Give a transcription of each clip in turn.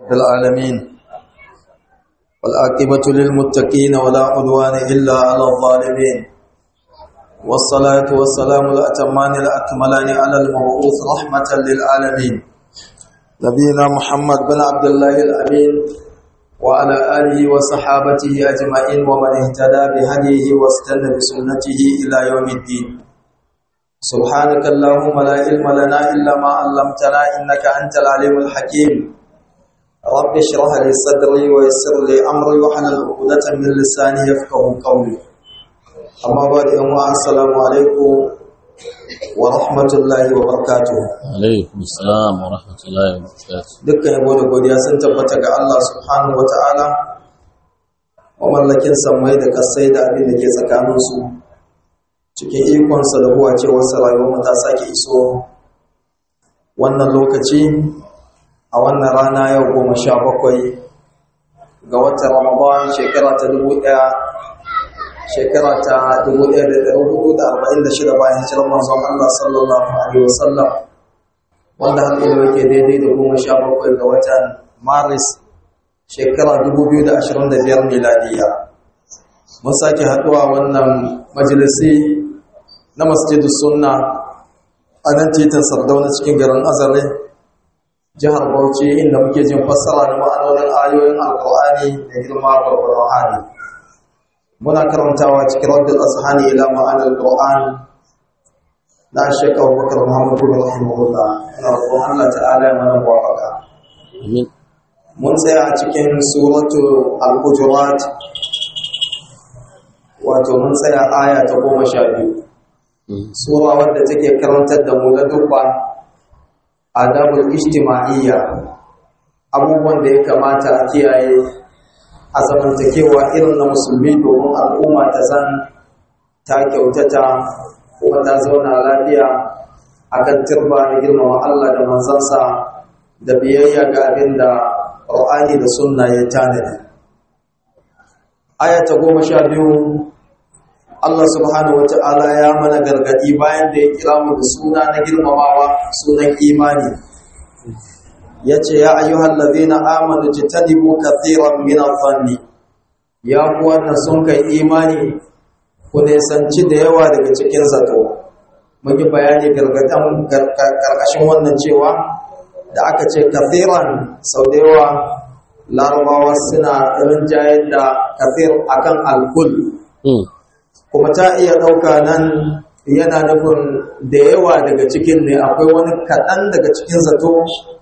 رب العالمين والعاقبة للمتقين ولا عدوان إلا على الظالمين والصلاة والسلام الأتمان الأكملان على المبعوث رحمة للعالمين نبينا محمد بن عبد الله الأمين وعلى آله وصحابته أجمعين ومن اهتدى بهديه واستنى بسنته إلى يوم الدين سبحانك اللهم لا علم لنا إلا ما علمتنا إنك أنت العليم الحكيم رب اشرح لي صدري ويسر لي أمري واحلل عقدة من لساني يفقه قولي أما بعد أما السلام عليكم ورحمة الله وبركاته alaikum salam wa rahmatullahi wa barakatuh dukkan yabo da godiya sun tabbata ga Allah subhanahu wa ta'ala mamallakin sammai da kasai da abin da ke tsakaninsu cikin ikonsa da huwa cewarsa rayuwar ta sake iso wannan lokaci a wannan rana yau goma sha bakwai ga watan ramadan shekara ta dubu ɗaya shekara ta dubu ɗaya da ɗari hudu da arba'in da shida bayan hijirar manzon Allah sallallahu alaihi wasallam wanda har ilo yake daidai da goma sha bakwai ga watan maris shekara dubu biyu da ashirin da biyar miladiya mun sake haɗuwa wannan majalisi na masjidu sunna a nan titin sardauna cikin garin azare jihar bauchi inda muke jin fassara da ma'anonin ayoyin alkur'ani da girma gwargwaron hali muna karantawa cikin raddul ashani ila ma'anar alkur'an na shekar bakar muhammadu rahimahullah ina roƙon allah ta'ala ya mana muwafaka amin mun tsaya a cikin suratu al-hujurat wato mun tsaya aya ta goma sha biyu sura wadda take karantar da mu na dubba adabul ijtima'iyya abubuwan da ya kamata a kiyaye a zamantakewa irin na musulmi domin al'umma ta zan ta kyautata kuma ta zauna lafiya akan turba na girmama Allah da manzansa da biyayya ga abin da Qur'ani da sunna ya tanadi aya ta goma sha biyu Allah subhanahu wa ta'ala ya mana gargadi bayan da ya kira mu da suna na girmamawa sunan imani ya ce ya ayyuhal ladhina amanu jitanibu kathiran min adh-dhanni ya ku wannan sun kai imani ku nisanci da yawa daga cikin zato mun yi bayani gargadan karkashin wannan cewa da aka ce kathiran sau da yawa larabawa suna rinjayar da kathir akan alkul Mm. kuma ta iya ɗauka nan yana nufin da yawa daga cikin ne akwai wani kaɗan daga cikin zato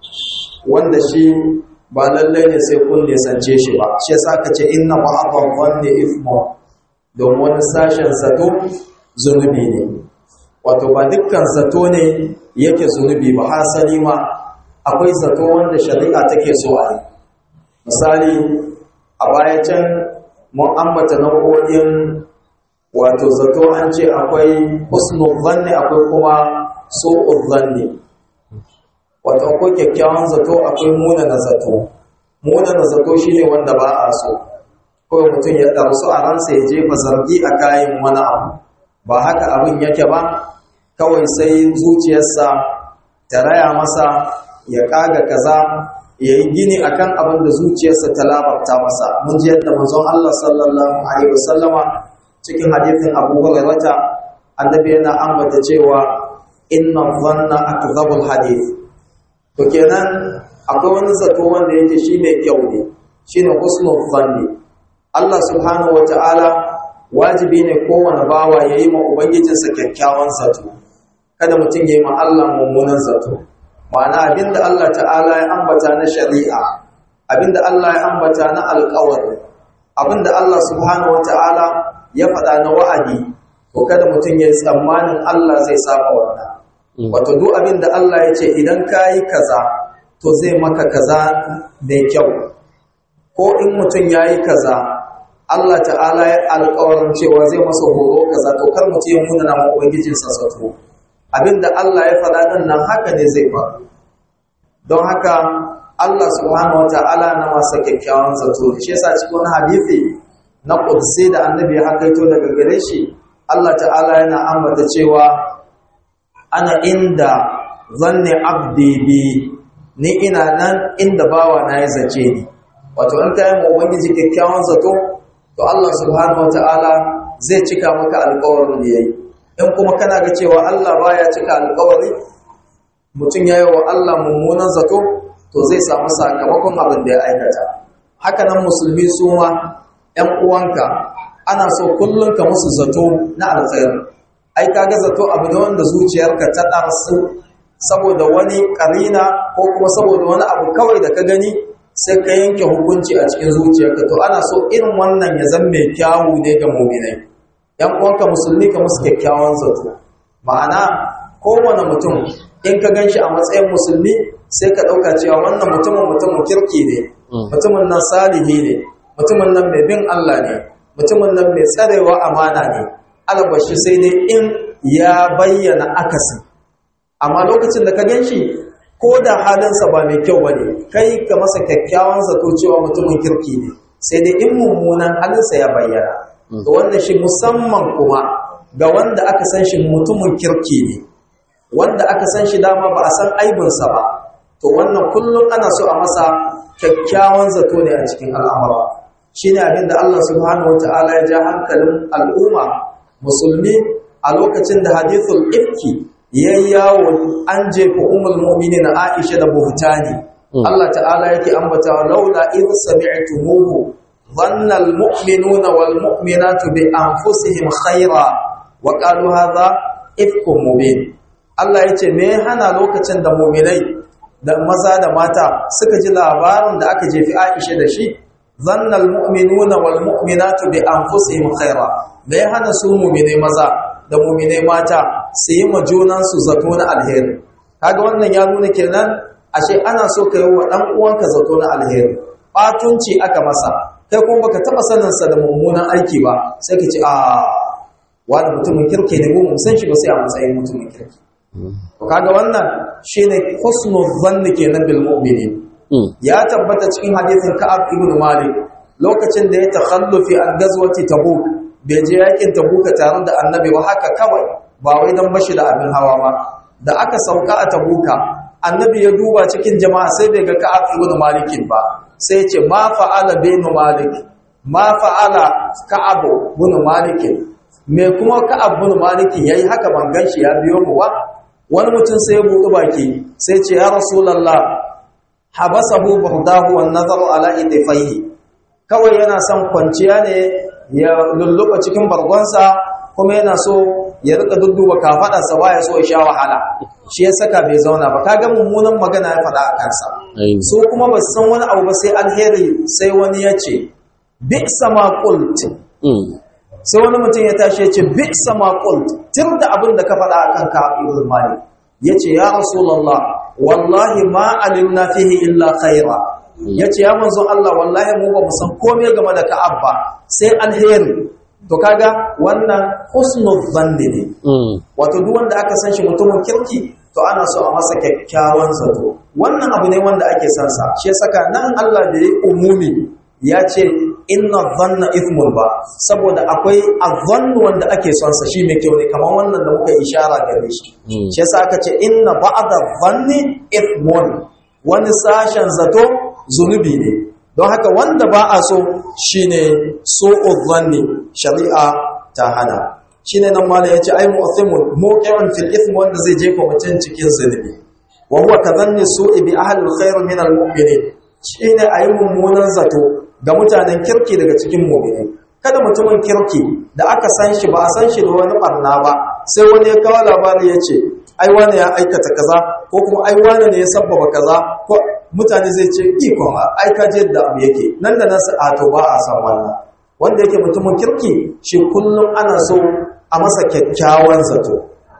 wanda shi ba lallai ne sai kun nisance shi ba shi yasa ka ce inna ba'dhan wanne ifmo don wani sashen zato zunubi ne wato ba dukkan zato ne yake zunubi ba hasali ma akwai zato wanda shari'a take so a yi misali a baya can mun ambata nau'o'in wato zato an ce akwai husnul zanni akwai kuma su'ul zanni wato akwai kyakkyawan zato akwai munana zato munana zato shine wanda ba a so kawai mutum ya ɗarsu a ransa ya jefa zargi a kayan wani abu ba haka abin yake ba kawai sai zuciyarsa ta raya masa ya ƙaga kaza ya yi gini akan abin da zuciyarsa ta labarta masa mun ji yadda manzon Allah sallallahu alaihi wasallama cikin hadithin Abu Hurairah annabi yana ambata cewa inna dhanna akdhabul hadith to kenan akwai wani zato wanda yake shine kyau ne shine husnul dhanni Allah subhanahu wataala wajibi ne kowane bawa yayi ma ubangijinsa kyakkyawan zato kada mutum yayi ma Allah mummunan zato ma'ana abinda Allah ta'ala ya ambata na shari'a abinda Allah ya ambata na alƙawari abinda Allah subhanahu wata'ala ya faɗa na wa'adi to kada mutum ya yi tsammanin Allah zai saba wannan wato duk abinda Allah ya ce idan kayi kaza to zai maka kaza mai kyau ko in mutum yayi kaza Allah ta'ala ya alƙawarin cewa zai masa horo kaza to kar mutum ya muna na ubangijinsa zato abinda Allah ya faɗa din nan haka ne zai faru don haka Allah subhanahu wata'ala na masa kyakkyawan zato shi yasa cikin hadisi na qudsi da annabi ya hakaito daga gare shi Allah ta'ala yana ambata cewa ana inda zanni abdi bi ni ina nan inda bawa na ya zace ni wato in ka yi ma ubangiji kyakkyawan zato to Allah subhanahu wataala zai cika maka alƙawarin da yayi in kuma kana ga cewa Allah baya cika alƙawari mutum ya yi wa Allah mummunan zato to zai samu sakamakon abin da ya aikata haka nan musulmi su ma ‘yan uwanka ana so kullum ka musu zato na alkhairi ai kaga zato abu ne wanda zuciyarka ta ɗarsu saboda wani ƙarina ko kuma saboda wani abu kawai da ka gani sai ka yanke hukunci a cikin zuciyarka to ana so irin wannan ya zama mai kyawu ne ga muminai ‘yan uwanka musulmi ka musu kyakkyawan zato ma'ana kowane mutum in ka gan shi a matsayin musulmi sai ka ɗauka cewa wannan mutumin mutumin kirki ne mutumin nan salihi ne mutumin nan mai bin Allah ne mutumin nan mai tsarewa amana ne albashi sai dai in ya bayyana akasi amma lokacin da ka gan shi ko da halinsa ba mai kyau ba ne kai ka masa kyakkyawan zato cewa mutumin kirki ne sai dai in mummunan halinsa ya bayyana to wannan shi musamman kuma ga wanda aka san shi mutumin kirki ne wanda aka san shi dama ba a san aibinsa ba to wannan kullum ana so a masa kyakkyawan zato ne a cikin al'amura shi ne abinda Allah subhanahu wata'ala ya ja hankalin al'umma musulmi a lokacin da hadithul ifki ya yawo an jefa umul mu'minin Aisha da buhtani Allah ta'ala yake ambata laula idh sami'tumuhu dhanna al-mu'minuna wal mu'minatu bi anfusihim khaira wa qalu hadha ifkum mubin Allah ya ce me hana lokacin da muminai da maza da mata suka ji labarin da aka jefi Aisha da shi zannal mu'minuna wal mu'minatu bi anfusihim khaira me hana su muminai maza da muminai mata su yi ma junan su zato na alheri kaga wannan ya nuna kenan ashe ana so ka yi wa dan uwanka zato na alheri batunci aka masa kai kuma baka taba sanin sa da mummunan aiki ba sai ka ce a wani mutumin kirki ne mu san shi ba sai a matsayin mutumin kirki kaga wannan shine husnul zanni kenan bil mu'minin ya tabbata cikin hadisin Ka'ab ibn Malik lokacin da ya takhallufi an gazwati Tabuk bai je yakin Tabuk tare da Annabi ba haka kawai ba wai dan bashi da abin hawa ba da aka sauka a Tabuka Annabi ya duba cikin jama'a sai bai ga Ka'ab ibn Malik ba sai ya ce ma fa'ala bin Malik ma fa'ala Ka'ab ibn Malik me kuma Ka'ab ibn Malik yayi haka ban ganshi ya biyo mu ba wani mutum sai ya buɗe baki sai ce ya rasulallah habasahu burdahu wan nazaru ala idfaihi kawai yana son kwanciya ne ya lulluɓa cikin bargonsa kuma yana so ya rika dudduba kafaɗarsa ba ya so ya sha wahala shi ya saka bai zauna ba kaga mummunan magana ya faɗa a kansa so kuma ba san wani abu ba sai alheri sai wani ya ce bi sama qult sai wani mutum ya tashi ya ce bi sama qult tir da abin da ka faɗa akan ka ibn malik yace ya rasulullah wallahi ma alimna fihi illa khaira yace ya manzon Allah wallahi mu ba mu san komai game da ka'ab ba sai alheri to kaga wannan husnul zanni ne wato duk wanda aka san shi mutumin kirki to ana so a masa kyakkyawan zato wannan abu ne wanda ake san sa shi saka nan Allah da ya umumi ya ce inna dhanna ithmun ba saboda akwai adhannu wanda ake son sa shi mai kyau ne kamar wannan da muka ishara gare shi shi yasa aka ce inna ba'da dhanni ithmun wani sashen zato zunubi ne don haka wanda ba a so shine su'u dhanni shari'a ta hana shine nan malai yace ai mu'thimun muqi'un fil ithm wanda zai jefa mutum cikin zunubi wa huwa kadhanni su'i bi ahli alkhair min almu'minin shine ayi mummunan zato ga mutanen kirki daga cikin mu'mini kada mutumin kirki da aka san shi ba a san shi da wani barna ba sai wani ya kawo labari ya ce ai wani ya aikata kaza ko kuma ai wani ne ya sabbaba kaza ko mutane zai ce ikon ai ka je da abu yake nan da nan a to ba a san wannan wanda yake mutumin kirki shi kullum ana so a masa kyakkyawan zato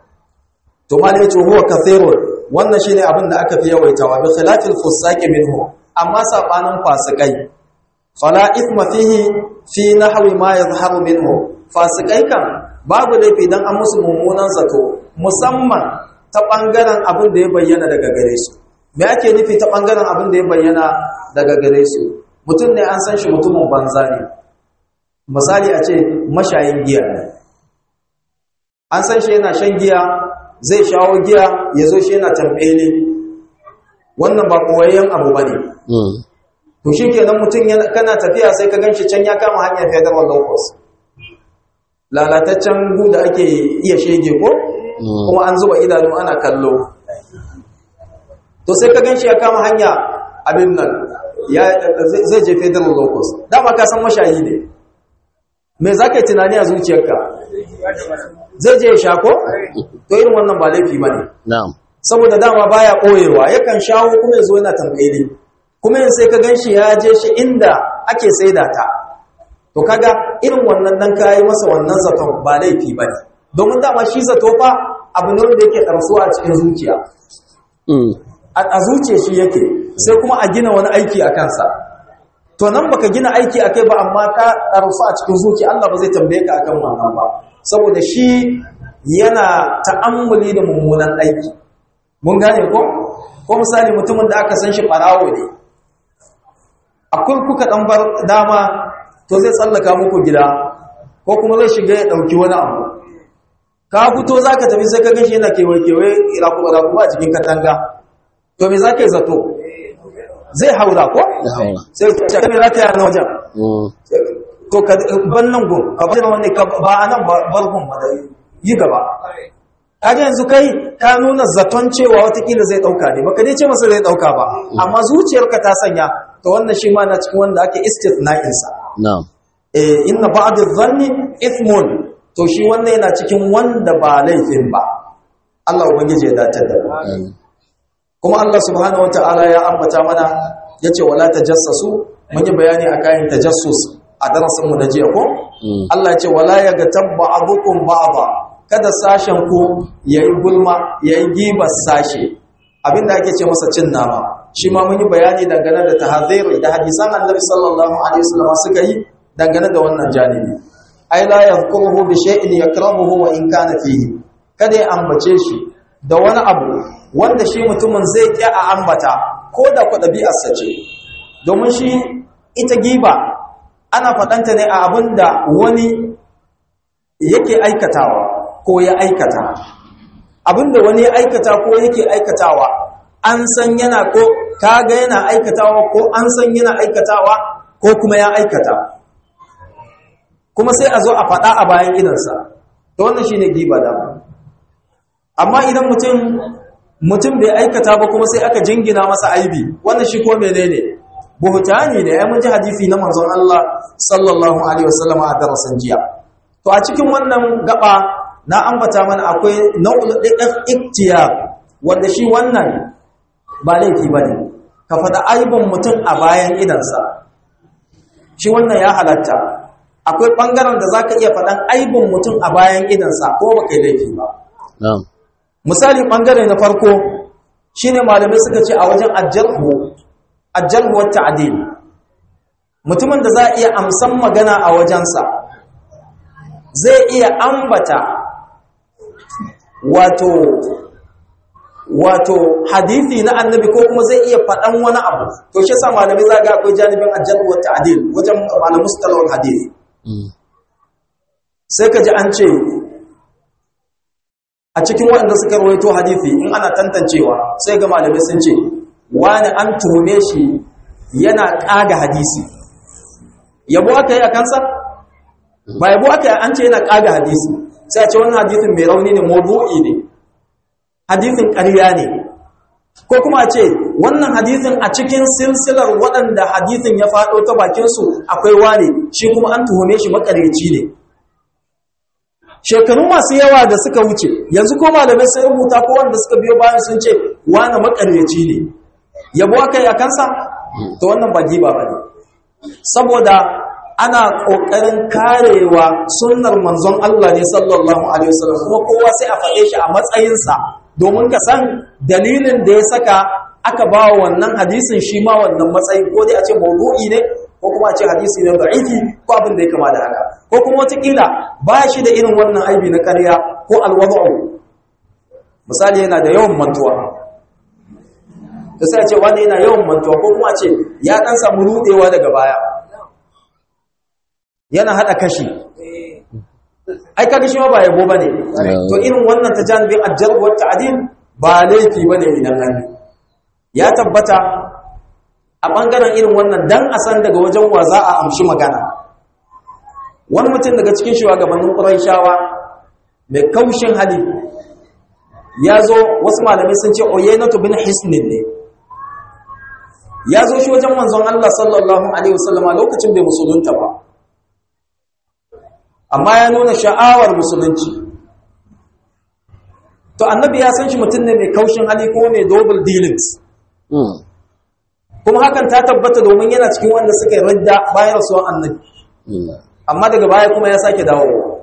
to ma ne yace huwa kathirun wannan shine abin da aka fi yawaitawa bi khilafil fusaqi minhu amma sabanin fasikai fala ithma fihi fi nahwi ma yadhharu minhu fasikai kan babu laifi dan an musu mummunan zato musamman ta bangaren abin da ya bayyana daga gare su me ake nufi ta bangaren abin da ya bayyana daga gare su mutum ne an san shi mutumin banza ne misali a ce mashayin giya ne an san shi yana shan giya zai shawo giya ya zo shi yana tambele wannan ba koyayyen abu bane Mm. to shikenan mutum yana kana tafiya sai ka ganshi can ya kama hanyar federal locus lalataccen gu da ake iya shege ko Mm. kuma an zuba idanu ana kallo to sai ka ganshi ya kama hanya abin nan ya zai- zai je federal locus dama ka san mashayi ne me za ka yi tunani a zuciyarka zai je ya sha ko to irin wannan ba laifi ba ne Na'am. saboda dama baya ɓoyewa yakan shawo kuma ya zo yana tambayi kuma yin sai ka gan shi ya je shi inda ake saida ta to kaga irin wannan dan kayi masa wannan zaton ba laifi ba ne domin dama shi zato fa abu ne wanda yake ɗarsuwa a cikin zuciya Mm. a a zuciya shi yake sai kuma a gina wani aiki a kansa to nan baka gina aiki akai ba amma ka ɗarsu a cikin zuciya Allah ba zai tambaye ka akan wannan ba saboda shi yana ta'ammuli da mummunan aiki mun gane ko ko misali mutumin da aka san shi farawo ne akwai kuka dan bar dama to zai tsallaka muku gida ko kuma zai shiga ya dauki wani abu ka fito zaka tafi sai ka gashi yana kewaye kewaye iraku iraku a cikin katanga to me zaka yi zato zai haura ko Ya haura. sai ka ce me zaka yi a nan wajen Mm. to ka ban nan gun ka bar wani ka ba a nan bar gun ba da yi gaba kaga yanzu kai ka nuna zaton cewa watakila zai dauka ne baka dai ce masa zai dauka ba amma zuciyarka ta sanya to wannan shi ma na cikin wanda ake istithna'in sa Na'am. eh inna ba'd adh-dhanni ithmun to shi wannan yana cikin wanda ba laifin ba Allah ubangiji ya dace da mu Amin. kuma Allah subhanahu wata'ala ya ambata mana yace wala tajassasu mun yi bayani akan tajassus a darasin mu na jiya ko Mm. Allah yace wala yagatab ba'dukum ba'dha kada sashen ku yayi gulma yayi gibas sashe abinda ake ce masa cin nama shi ma mun yi bayani dangane da tahadhiri da hadisan Annabi sallallahu alaihi wasallam suka yi dangane da wannan janibi ai la yadhkuruhu bi shay'in yakrahuhu wa in kana fihi kada ya ambace shi da wani abu wanda shi mutumin zai ƙi a ambata ko da ku ɗabi'arsa ce domin shi ita giba ana faɗanta ne a abin da wani yake aikatawa ko ya aikata abin da wani ya aikata ko yake aikatawa an san yana ko kaga yana aikatawa ko an san yana aikatawa ko kuma ya aikata kuma sai a zo a faɗa a bayan idansa to wannan shine giba da amma idan mutum mutum bai aikata ba kuma sai aka jingina masa aibi wannan shi ko menene buhtani ne ai mun ji hadisi na manzon Allah sallallahu alaihi wasallam a darasin jiya to a cikin wannan gaba na ambata mana akwai nau'ul iktiyar wanda shi wannan ba laifi bane ka faɗa aibin mutum a bayan idansa shi wannan ya halatta akwai ɓangaren da za ka iya faɗan aibin mutum a bayan idansa ko ba kai laifi ba Na'am. misali ɓangare na farko shine malamai suka ce a wajen ajarhu ajarhu wa ta'dil mutumin da za a iya amsan magana a wajensa zai iya ambata wato wato hadisi na annabi ko kuma zai iya faɗan wani abu to shi yasa malamai za ga akwai janibin ajarhu wa ta'dil wajen malamin mustalahul hadisi Mm. sai ka ji an ce a cikin waɗanda suka rawaito hadisi in ana tantancewa sai ga malamai sun ce wani an tuhume shi yana ƙaga hadisi yabo aka yi a kansa ba yabo aka yi an ce yana ƙaga hadisi sai a ce wannan hadisin mai rauni ne mawdu'i ne hadisin ƙarya ne ko kuma a ce wannan hadisin a cikin silsilar waɗanda hadisin ya faɗo ta bakinsu akwai wane shi kuma an tuhume shi makareci ne shekaru masu yawa da suka wuce yanzu ko malamai sun rubuta ko wanda suka biyo bayan sun ce wane makareci ne yabo aka yi a kansa to wannan ba giba ba ne saboda ana ƙoƙarin karewa sunnar manzon Allah ne sallallahu alaihi wasallam kuma kowa sai a faɗe shi a matsayinsa domin ka san dalilin da ya saka aka ba wa wannan hadisin shi ma wannan matsayin ko dai a ce maudu'i ne ko kuma a ce hadisi ne da'ifi ko abin da ya kama da haka ko kuma wataƙila ba shi da irin wannan aibi na ƙarya ko alwada'u misali yana da yawan mantuwa da sai a ce wani yana yawan mantuwa ko kuma a ce ya ɗan samu ruɗewa daga baya yana haɗa kashi ai kaga shi ma ba yabo bane to irin wannan ta janibin ajjar wa ta'dil ba laifi bane idan an yi ya tabbata a ɓangaren irin wannan dan a san daga wajen wa za a amshi magana wani mutum daga cikin shugabannin ƙuraishawa mai kaushin hali ya zo wasu malamai sun ce oyenatu bin hisnin ne ya zo shi wajen manzon Allah sallallahu alaihi wasallama lokacin bai musulunta ba amma ya nuna sha'awar musulunci to annabi ya san shi mutum ne mai kaushin hali ko mai double dealings kuma hakan ta tabbata domin yana cikin wanda suka yi radda bayan rasuwan annabi amma daga baya kuma ya sake dawowa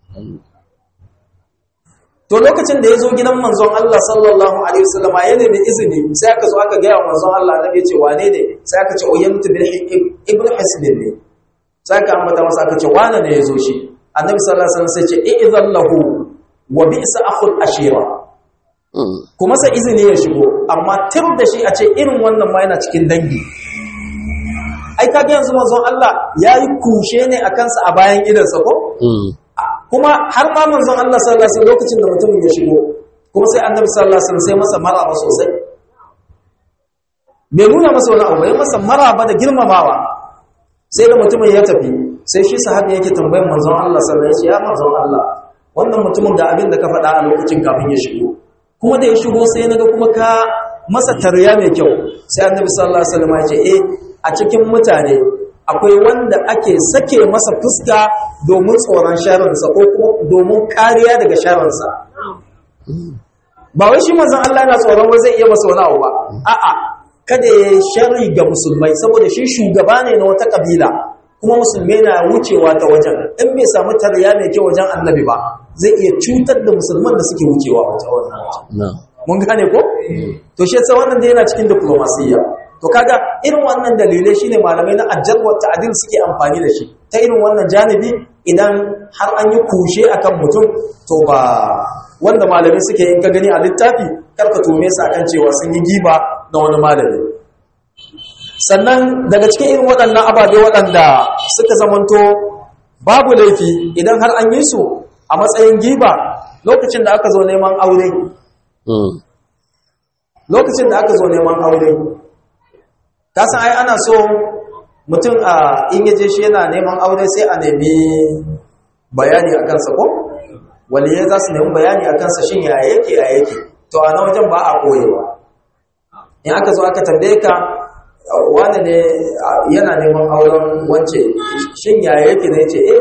to lokacin da ya zo gidan manzon Allah sallallahu alaihi wasallam ya nemi izini sai aka zo aka ga manzon Allah annabi ya ce wane ne sai aka ce oyyantu bil ibn hisn ne sai aka ambata masa aka ce wane ne ya zo shi annabi sallallahu alaihi wasallam sai ce i'zan lahu wa bi'sa akhul ashira kuma sa izini ya shigo amma tir da shi a ce irin wannan ma yana cikin dangi ai kage yanzu manzon Allah yayi kushe ne a kansa a bayan idansa ko kuma har ma manzon Allah sallallahu alaihi wasallam lokacin da mutumin ya shigo kuma sai annabi sallallahu alaihi wasallam sai masa maraba sosai bai nuna masa wani abu ya masa maraba da girmamawa sai da mutumin ya tafi sai shi sahabi yake tambayar manzon Allah sallallahu alaihi wasallam ya manzon Allah wannan mutumin da abin da ka faɗa a lokacin kafin ya shigo kuma da ya shigo sai naga kuma ka masa tarya mai kyau sai annabi sallallahu alaihi wasallam ya ce eh a cikin mutane akwai wanda ake sake masa fuska domin tsoron sharansa ko kuma domin kariya daga sharansa ba wai shi manzon Allah yana tsoron wai zai iya masa wani abu ba a'a kada ya sharri ga musulmai saboda shi shugaba ne na wata kabila kuma musulmai na wucewa ta wajen in bai samu tarya mai kyau wajen annabi ba zai iya cutar da musulman da suke wucewa wata wannan mun gane ko to shi yasa wannan dai yana cikin diplomasiya to kaga irin wannan dalilai shine malamai na ajjar wa ta'dil suke amfani da shi ta irin wannan janibi idan har an yi kushe akan mutum to ba wanda malamai suke in ka gani a littafi karka tume su akan cewa sun yi giba na wani malami sannan daga cikin irin waɗannan ababe waɗanda suka zamanto babu laifi idan har an yi su a matsayin giba lokacin da aka zo neman aure lokacin da aka zo neman aure kasan ai ana so mutum a in yaje shi yana neman aure sai a nemi bayani a kansa ko waliyai za su nemi bayani a kansa shin ya yake ya yake to a na wajen ba a koyewa in aka zo aka tambaye ka wani ne yana neman auren wance shin ya yake ne ce eh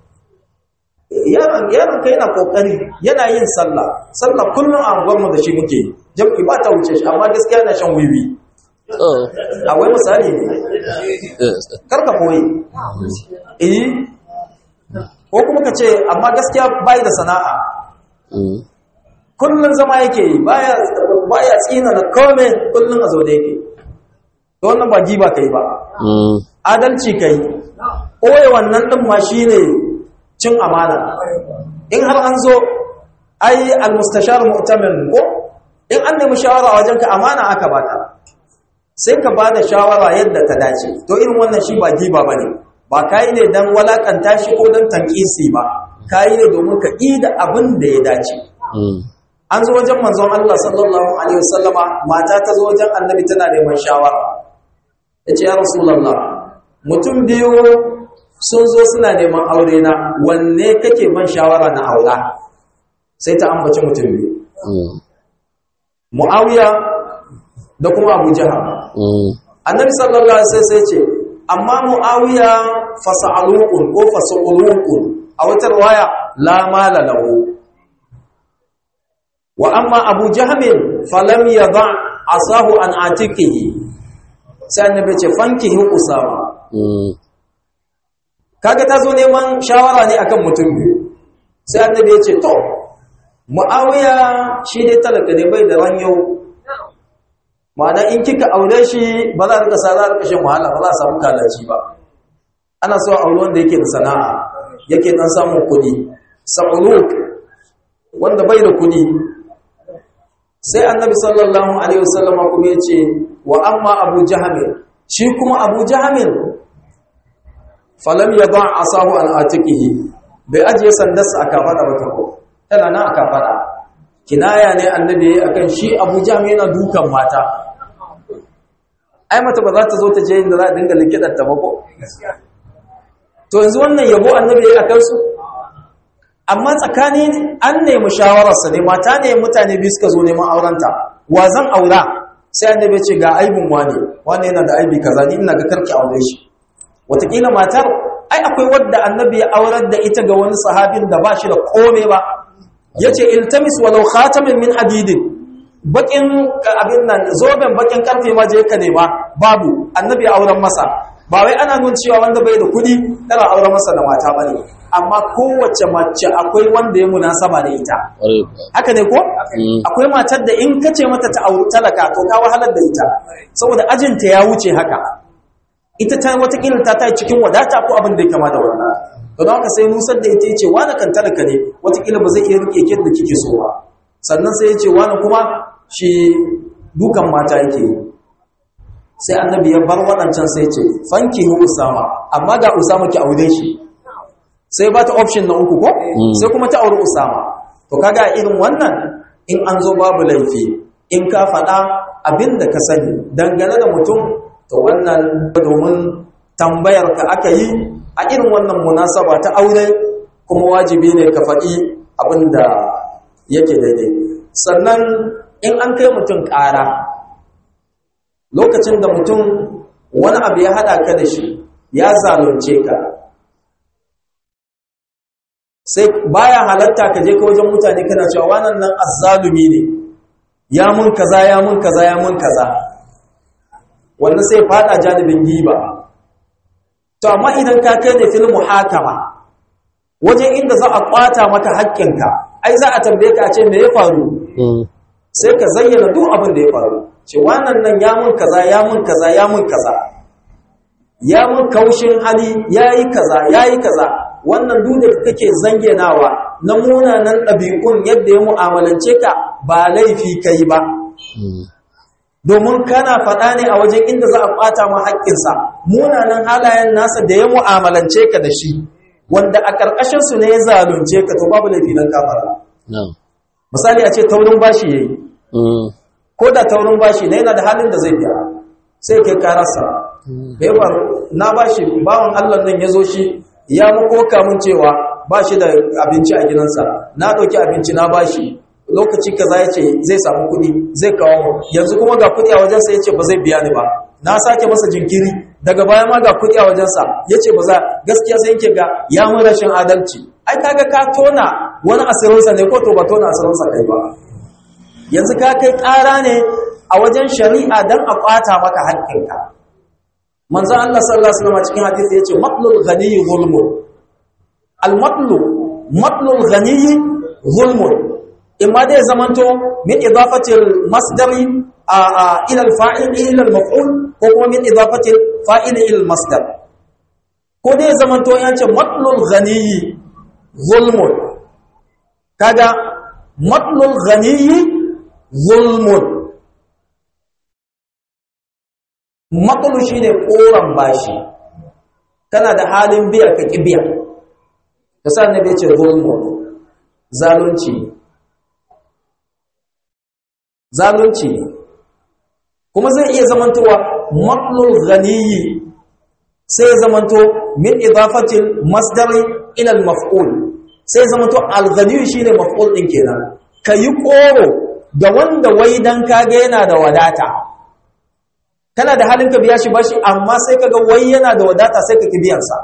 yaron yaron ka yana kokari yana yin sallah sallah kullum a gwamnati da shi muke jam'i ba ta wuce shi amma gaskiya yana shan wiwi akwai misali ne karka koyi eh ko kuma ka ce amma gaskiya bai da sana'a kullun zama yake yi baya baya tsina na kome kullun a zaune yake to wannan ba giba kai ba adalci kai oye wannan din ma shine cin amana in har an zo ai almustashar mu'tamin ko in an nemi shawara wajen ka amana aka baka sai ka ba da shawara yadda ta dace to irin wannan shi ba giba ba ne ba ka yi ne don walakanta shi ko don tankisi ba ka yi ne domin ka da abin da ya dace an zo wajen manzon Allah sallallahu alaihi wasallama mata ta zo wajen annabi tana neman shawara ya ce ya rasulallah mutum biyu sun zo suna neman aure na wanne kake ban shawara na aura sai ta ambaci mutum biyu mu'awiya da kuma abu jihar annabi sallallahu alaihi wasallam sai ce amma muawiya fasa'alukun ko fasa'ulukun a wata riwaya la mala lahu wa amma abu jahmin falam yada asahu an atiqihi sai annabi ce fankihi usama kaga tazo neman shawara ne akan mutum biyu sai annabi ya ce to muawiya shi dai talaka ne bai da ranyo ma'ana in kika aure shi ba za a rika sa za a rika shan wahala ba za a samu kalaci ba ana so aure wanda yake da sana'a yake dan samun kuɗi sa'uluk wanda bai da kuɗi sai annabi sallallahu alaihi wasallam kuma ya ce wa amma abu jahamil shi kuma abu jahamil falam yada asahu an atiqihi bai ajiye sandarsa a kafada ba ta ko tana nan a kafada kinaya ne annabi akan shi abu jahamil yana dukan mata ai mata ba za ta zo ta je inda za a dinga likidar ta ba ko to yanzu wannan yabo annabi ya akan su amma tsakanin an nemi shawararsa ne mata ne mutane biyu suka zo neman aurenta wa zan aura sai annabi ya ce ga aibin wane wane yana da aibi kaza ni ina ga karki aure shi wataƙila matar ai akwai wadda annabi ya aurar da ita ga wani sahabin da ba shi da kome ba ya ce iltamis walau khatamin min hadidin bakin abin nan zoben bakin karfe ma je ka nema babu annabi ya auren masa ba wai ana nun cewa wanda bai da kuɗi tana auren masa da mata bane amma kowace mace akwai wanda ya munasaba da ita ƙwarai kuwa haka ne ko Mm. akwai matar da in kace mata ta auri talaka to ka wahalar da ita saboda ajinta ya wuce haka ita ta watakila ta ta cikin wadata ko abin da ya kama da wannan don haka sai nusar da ita yace wani kan talaka ne watakila ba zai iya rike ki da kike so ba sannan sai yace wani kuma shi dukan mata yake yi sai annabi ya bar waɗancan sai ce fanki hu usama amma ga usama ki aure shi sai ba ta option na uku ko sai kuma ta aure usama to kaga a irin wannan in an zo babu laifi in ka faɗa abin da ka sani dangane da mutum to wannan domin tambayar ka aka yi a irin wannan munasaba ta aure kuma wajibi ne ka faɗi abin da yake daidai sannan in an kai mutum ƙara lokacin da mutum wani abu ya haɗa ka da shi ya zalunce ka sai baya halatta ka je ka wajen mutane kana cewa wannan nan azzalumi ne ya mun kaza ya mun kaza ya mun kaza wannan sai fada janibin giba to amma idan ka kai ne fil muhakama wajen inda za a kwata maka haƙƙinka ai za a tambaye ka a ce me ya faru Mm. sai ka zayyana duk abin da ya faru ce wannan nan ya mun kaza ya mun kaza ya mun kaza ya mun kaushin hali yayi kaza yayi kaza wannan duk da kake zangenawa na munanan ɗabi'un yadda ya mu'amalance ka ba laifi kai ba Mm. domin kana faɗa ne a wajen inda za a ɓata ma haƙƙinsa munanan halayen nasa da ya mu'amalance ka da shi wanda a ƙarƙashinsu ne ya zalunce ka to babu laifi nan kafara Na'am. misali a ce taurin bashi yayi Mm. ko da taurin bashi ne yana da halin da zai biya sai kai karasa da ya faru na bashi bawan Allah nan ya zo shi ya makoka mun cewa bashi da abinci a gidansa na ɗauki abinci na bashi lokaci kaza ya ce zai samu kuɗi zai kawo mu yanzu kuma ga kuɗi a wajensa ya ce ba zai biya ni ba na sake masa jinkiri daga baya ma ga kuɗi a wajensa ya ce ba za gaskiya sai yake ga ya mun rashin adalci ai kaga ka tona wani asirinsa ne ko to ba tona asirinsa kai ba yanzu ka kai ƙara ne a wajen shari'a don a ƙwata maka haƙƙinka manzan Allah sallallahu Alaihi wasallam cikin hadisi ya ce matlul ghaniyi zulmun al-matlu matlul ghaniyi zulmun imma dai zamanto min idafatil masdari a ila al-fa'il ila al-maf'ul ko kuma min idafatil fa'il ila al-masdar ko dai zamanto ya ce matlul ghaniyi zulmun kaga matlul ghaniyi zulmun matsalo shi ne ƙoran bashi kana da halin biya ka ƙi biya da sa na ce zulmun zalunci zalunci kuma zai iya zamantowa matsalul ganiyi sai ya zamanto min idafatin masdari ila al-maf'ul sai ya zamanto al-ghaniyu shine maf'ul din kenan kayi ƙoro ga wanda wai dan kage yana da wadata kana da halin ka biya shi bashi amma sai kaga wai yana da wadata sai ka ki biyan sa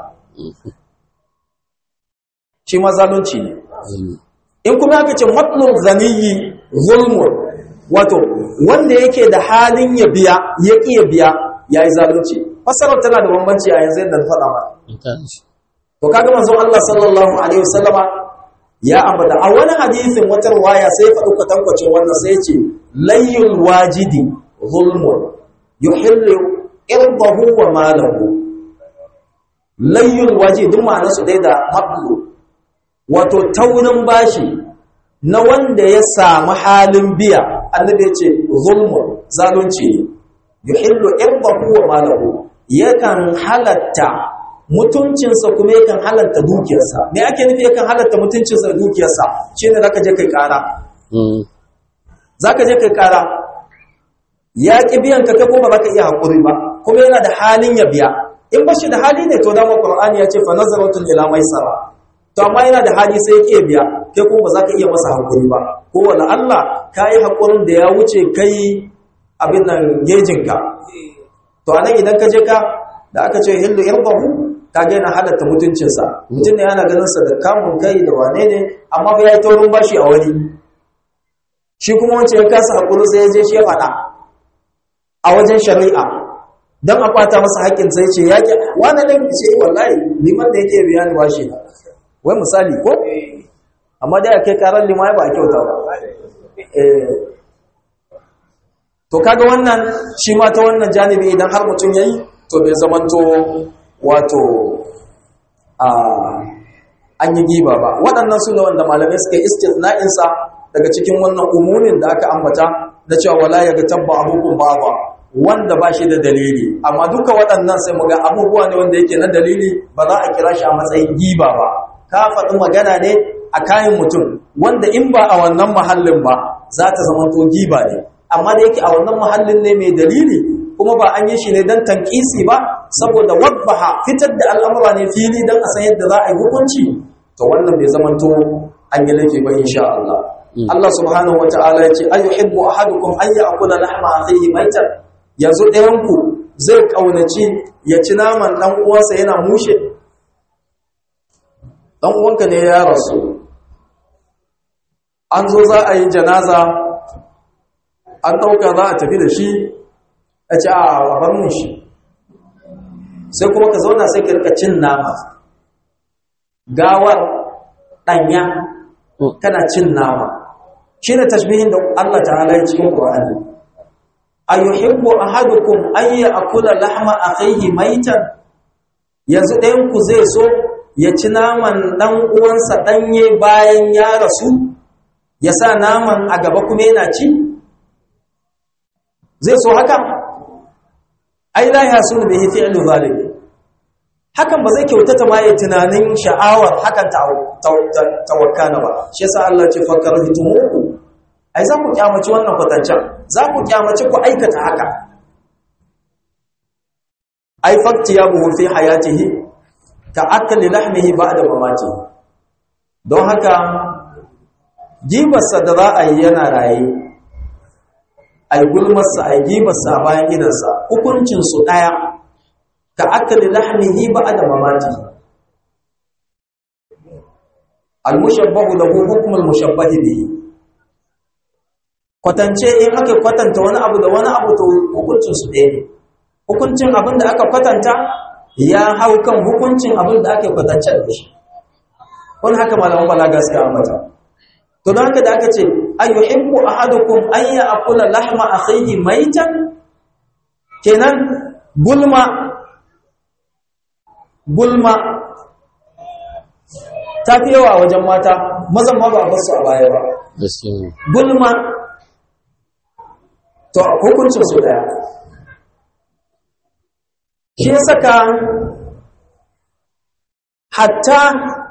shi ma zalunci ne Mm. in kuma aka ce matlul ghaniyyi zulmun wato wanda yake da halin ya biya ya ki ya biya yayi zalunci fasarar tana da bambanci a yanzu yadda na faɗa mana Ita ce. to kaga manzon Allah sallallahu alaihi wasallama ya ambata a wani hadisin wata riwaya sai ya faɗi kwatankwacin wannan sai ya ce layyul wajidi zulmun yuhillu irdahu wa malahu layyul wajidi duk ma'anar su dai da mablu wato taurin bashi na wanda ya samu halin biya annabi ya ce zulmun zalunci ne yuhillu irdahu wa malahu yakan halatta mutuncinsa kuma yakan halatta dukiyarsa me ake nufi yakan halatta mutuncinsa da dukiyarsa shine zaka je kai kara Mm. zaka je kai kara ya ƙi biyan ka ko ba za ka iya haƙuri ba kuma yana da halin ya biya in ba shi da hali ne to dama qur'ani ya ce fa nazaratun ila maisara to amma yana da hali sai ya ƙi biya kai kuma ba za ka iya masa haƙuri ba ko wala Allah ka yi haƙurin da ya wuce kai abin nan gejinka to anan idan ka je ka da aka ce hillu irbahu ka ga yana halatta mutuncinsa mutum ne yana ganin sa da kamun kai da wane ne amma ba ya yi taurin bashi a wani shi kuma wancan ya kasa haƙuri sai ya je shi ya faɗa a wajen shari'a don a kwata masa haƙƙin sai ce ya ke wani ɗin ce wallahi liman da yake biya ni bashi na wai misali ko amma da ya kai karar lima ya ba a kyauta ba to kaga wannan shi ma ta wannan janibi idan har mutum yayi to bai zamanto wato a an yi giba ba waɗannan su ne wanda malamai suka yi istisna'insa daga cikin wannan umumin da aka ambata na cewa wala ya ga tabba abubuwan ba ba wanda ba shi da dalili amma duka waɗannan sai mu ga abubuwa ne wanda yake na dalili ba za a kira shi a matsayin giba ba ka faɗi magana ne a kayan mutum wanda in ba a wannan muhallin ba za ta zamanto giba ne amma da yake a wannan muhallin ne mai dalili kuma ba an yi shi ne don tankisi ba saboda wadbaha fitar da al'amura ne fili don a san yadda za a yi hukunci to wannan bai zamanto an yi laifi ba insha Allah Allah subhanahu wa ta'ala ya ce ayyuhibbu ahadukum an ya'kula lahma akhihi maitan yanzu ɗayan ku zai kaunaci ya ci naman dan uwansa yana mushe dan uwanka ne ya rasu an zo za a yi janaza an ɗauka za a tafi da shi a ce a bar mun shi sai kuma ka zauna sai ka rika cin nama gawar ɗanya kana cin nama shi ne tashbihin da Allah ta'ala ya cikin Qur'ani ayuhibbu ahadukum an ya'kula lahma akhihi maitan yanzu ɗayan ku zai so ya ci naman ɗan uwansa ɗanye bayan ya rasu ya sa naman a gaba kuma yana ci zai so haka ai la yasunu bihi fi'lu zalim hakan ba zai kyautata ma ya tunanin sha'awar hakan tawakkana ba shi yasa Allah ce fakar hitumuku ai za ku kyamaci wannan kwatancan za ku kyamaci ku aikata haka ai fakti ya buhu fi hayatihi ka akali lahmihi ba'da mamati don haka gibarsa da za a yi yana raye ai gulmarsa ai gibarsa a bayan gidansa hukuncinsu ɗaya ka akali lahmihi ba'da mamati al-mushabbahu lahu hukm al-mushabbahi bihi kwatance in aka kwatanta wani abu da wani abu to hukuncin su ɗaya ne hukuncin abin da aka kwatanta ya hau kan hukuncin abin da aka kwatance da shi wani haka malaman balaga suka ambata to don haka da aka ce ayyuhibbu ahadukum an ya'kula lahma akhihi maitan kenan gulma gulma ta fi yawa wajen mata mazan ma ba basu a baya ba gulma to hukuncin su daya shi saka hatta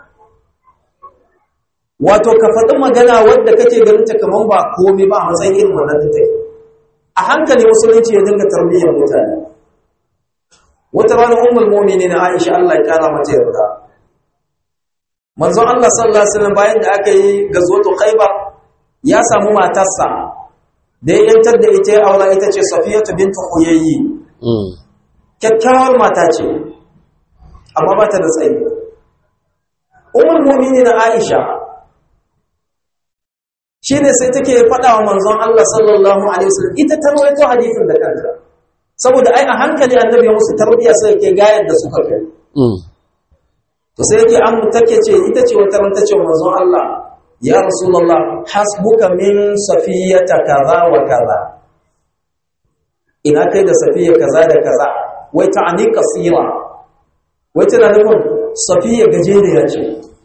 wato ka faɗi magana wadda kake ganin ta kaman ba komai ba a matsayin irin wannan da take a hankali musulunci ya dinga tarbiyyar mutane wata rana ummul mu'minin Aisha Allah ya kara mata yarda manzon Allah sallallahu alaihi wasallam bayan da aka yi gazwatu Khaibar ya samu matarsa da ya yantar da ita ya aura ita ce Safiyatu bint Huyayyi kyakkyawar mata ce amma ba ta da tsayi ummul mu'minin Aisha shine sai take faɗa wa manzon Allah sallallahu alaihi wasallam ita ta rawaito hadisin da kanta saboda ai a hankali annabi ya musu tarbiya sai yake ga yadda suka kai to sai yake an take ce ita ce wata ran tace manzon Allah ya rasulullah hasbuka min safiyata kaza wa kaza ina kai da safiya kaza da kaza wai ta'ani qasira wai tana nufin safiya gajeriya ce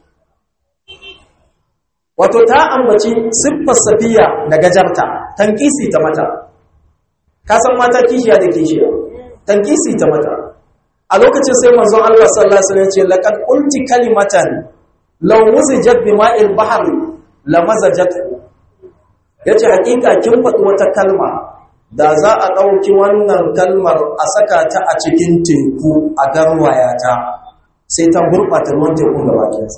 wato ta ambaci siffar safiya da gajarta tankisi ta mata ka san mata kishiya da kishiya tankisi ta mata a lokacin sai manzon Allah sallallahu alaihi wasallam ya ce laqad qulti kalimatan law muzijat bima'il bahri lamazajat yace hakika kin faɗi wata kalma da za a ɗauki wannan kalmar a saka ta a cikin teku a garwaya ta sai ta gurɓata ruwan tekun da bakinsa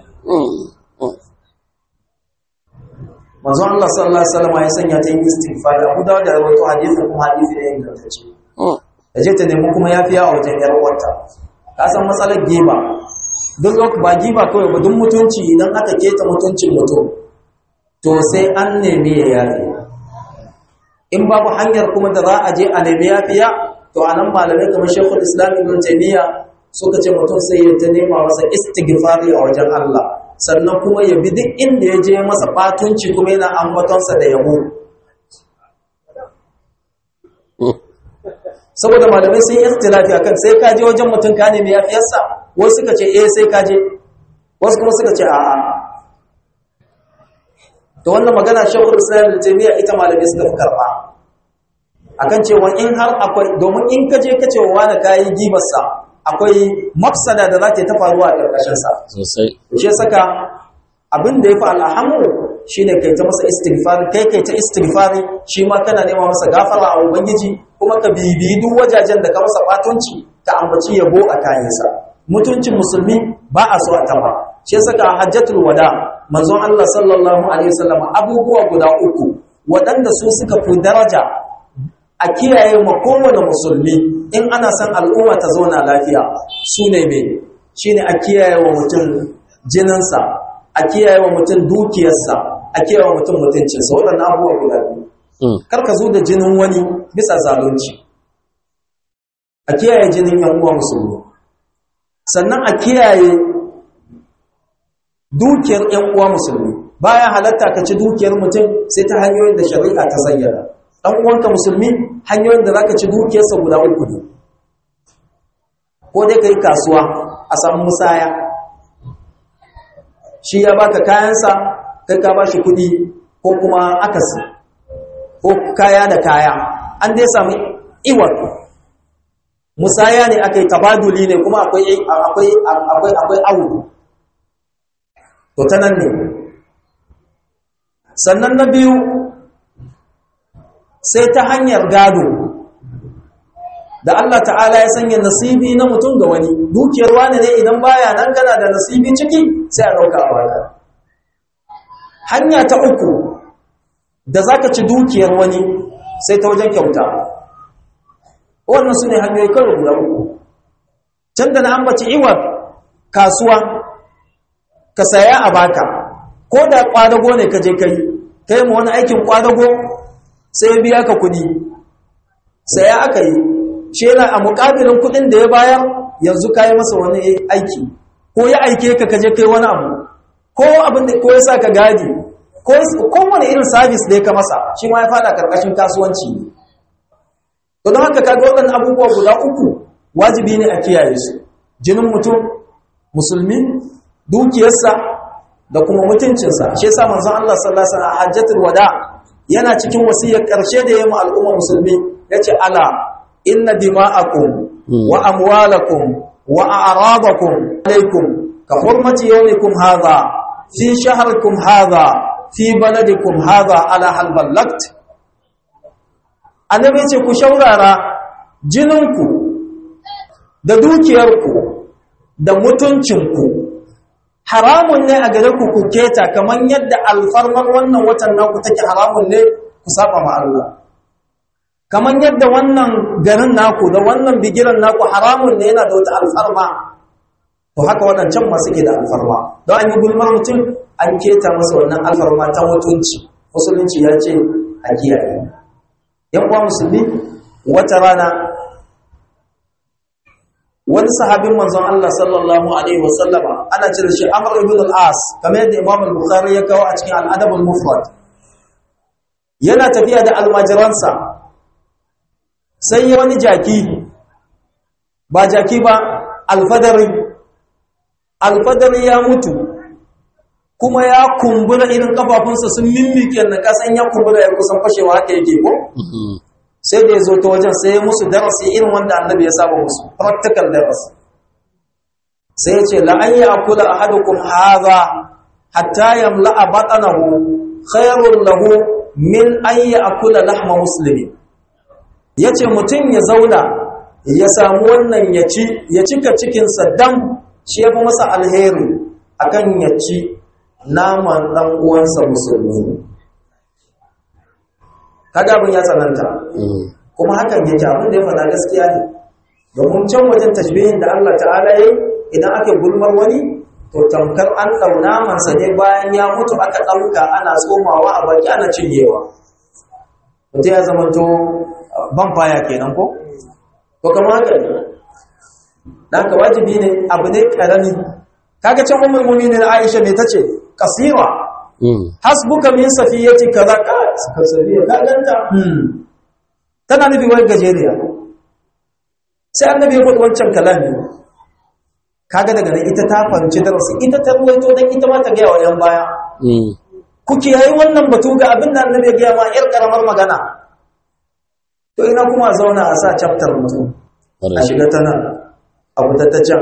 manzo Allah sallallahu alaihi wasallam ya sanya ta yin istighfar Abu Dawud da rawaito hadisin kuma hadisi ne ingantacce ta je ta nemi kuma yafiya a wajen yar uwarta ka san matsalar giba duk lokaci ba giba kawai ba duk mutunci idan aka keta mutuncin mutum to sai an nemi ya yafi in babu hanyar kuma da za a je a nemi yafiya to a nan malamai kamar Sheikhul Islam Ibn Taymiyyah suka ce mutum sai ya ta nema masa istighfari a wajen Allah sannan kuma ya bi duk inda ya je masa batunci kuma yana ambatonsa da yabo saboda malamai sun yi istilafi akan sai ka je wajen mutum ka nemi yafiyarsa wasu suka ce eh sai ka je wasu kuma suka ce a'a to wannan magana shekul islam da jami'a ita malamai suka fi karba akan cewa in har akwai domin in ka je ka ce wa wani kayi gibarsa akwai mafsada da za ta ta faruwa a ƙarƙashinsa sosai shi saka abin da ya fi al'ahamu shi ne kai ta masa istighfari kai kai ta istighfari shi ma kana nema masa gafara a ubangiji kuma ka bibiyi duk wajajen da ka masa batunci ka ambaci yabo a kayansa mutuncin musulmi ba a so a taba shi saka hajjatul wada manzon Allah sallallahu alaihi wasallam abubuwa guda uku waɗanda su suka fi daraja a kiyaye ma kowane musulmi in ana son al'umma ta zauna lafiya su ne mai shi ne a kiyaye wa mutum jininsa a kiyaye wa mutum dukiyarsa a kiyaye wa mutum mutuncinsa waɗannan abubuwa guda biyu kar ka zo da jinin wani bisa zalunci a kiyaye jinin yan uwa musulmi sannan a kiyaye dukiyar yan uwa musulmi baya halatta ka ci dukiyar mutum sai ta hanyoyin da shari'a ta zayyana dan uwanka musulmi hanyoyin da zaka ci dukiyarsa guda uku ne ko dai kai kasuwa a samu musaya shi ya baka kayansa kai ka bashi kuɗi ko kuma akasi ko kaya da kaya an dai samu iwar musaya ne aka yi tabaduli ne kuma akwai akwai akwai akwai awu to ta nan ne sannan na biyu sai ta hanyar gado da Allah ta'ala ya sanya nasibi na mutum ga wani dukiyar wani ne idan baya nan kana da nasibi ciki sai a ɗauka a baka hanya ta uku da za ka ci dukiyar wani sai ta wajen kyauta wannan su ne hanyoyi karo guda uku can da na ambaci iwa kasuwa ka saya a baka ko da kwadago ne ka je kai kai ma wani aikin kwadago sai ya biya ka kudi saya aka yi shi yana a mukabilin kudin da ya bayar yanzu ka yi masa wani aiki ko ya aike ka kaje kai wani abu ko abin da ko ya sa ka gadi ko wani irin sabis da ya ka masa shi ma ya fada karkashin kasuwanci ne to don haka kaga waɗannan abubuwa guda uku wajibi ne a kiyaye su jinin mutum musulmi dukiyarsa da kuma mutuncinsa shi yasa manzon Allah sallallahu alaihi wasallam hajjatul wada yana cikin wasiyar karshe da yayin al'umma musulmi yace ala inna dima'akum wa amwalakum wa a'radakum alaikum ka hurmati yawmikum hadha fi shahrikum hadha fi baladikum hadha ala hal ballagt annabi ce ku shaurara jininku da dukiyarku da mutuncinku haramun ne a gare ku ku keta kamar yadda alfarmar wannan watan naku take haramun ne ku saba ma Allah kamar yadda wannan garin naku da wannan bigiran naku haramun ne yana da wata alfarma to haka waɗancan masu ke da alfarma don an yi gulmar mutum an keta masa wannan alfarma ta mutunci musulunci ya ce a kiyaye yan uwa musulmi wata rana wani sahabin manzon Allah sallallahu alaihi wasallama ana cire shi Amr ibn al-As kamar yadda Imam al-Bukhari ya kawo a cikin al-Adab al-Mufrad yana tafiya da almajiransa sai wani jaki ba jaki ba alfadari alfadari ya mutu kuma ya kumbura irin kafafunsa sun mimmike na kasan ya kumbura ya kusan fashewa haka yake ko sai da ya zo ta wajen sai ya musu darasi irin wanda annabi ya saba musu practical darasi sai ya ce la'an ya akula ahadukum hadha hatta yamla'a batnahu khairul lahu min an ya akula lahma muslimi yace mutum ya zauna ya samu wannan ya ci ya cika cikinsa dam shi ya fi masa alheri akan ya ci naman ɗan uwansa musulmi kaga abin ya tsananta kuma hakan yake abin da ya faɗa gaskiya ne domin can wajen tashbihin da Allah ta'ala yi idan aka gulmar wani to tamkar an ɗauna mansa ne bayan ya mutu aka ɗauka ana tsomawa a baki ana cinyewa mutum ya zama to ban faya kenan ko to kamar haka ne dan ka wajibi ne abu ne karami kaga can ummul mu'minin Aisha me tace kasira hasbuka min safiyati kaza ka safiya ka ganta tana nufi wani gajeriya sai annabi ya faɗi wancan kalami kaga daga nan ita ta fahimci darasi ita ta ruwaito dan ita ma ta gaya wa yan baya ku kiyayi wannan batu ga abin da annabi ya gaya ma yar karamar magana to ina kuma zauna a sa chapter mutum a shiga ta nan a fita ta can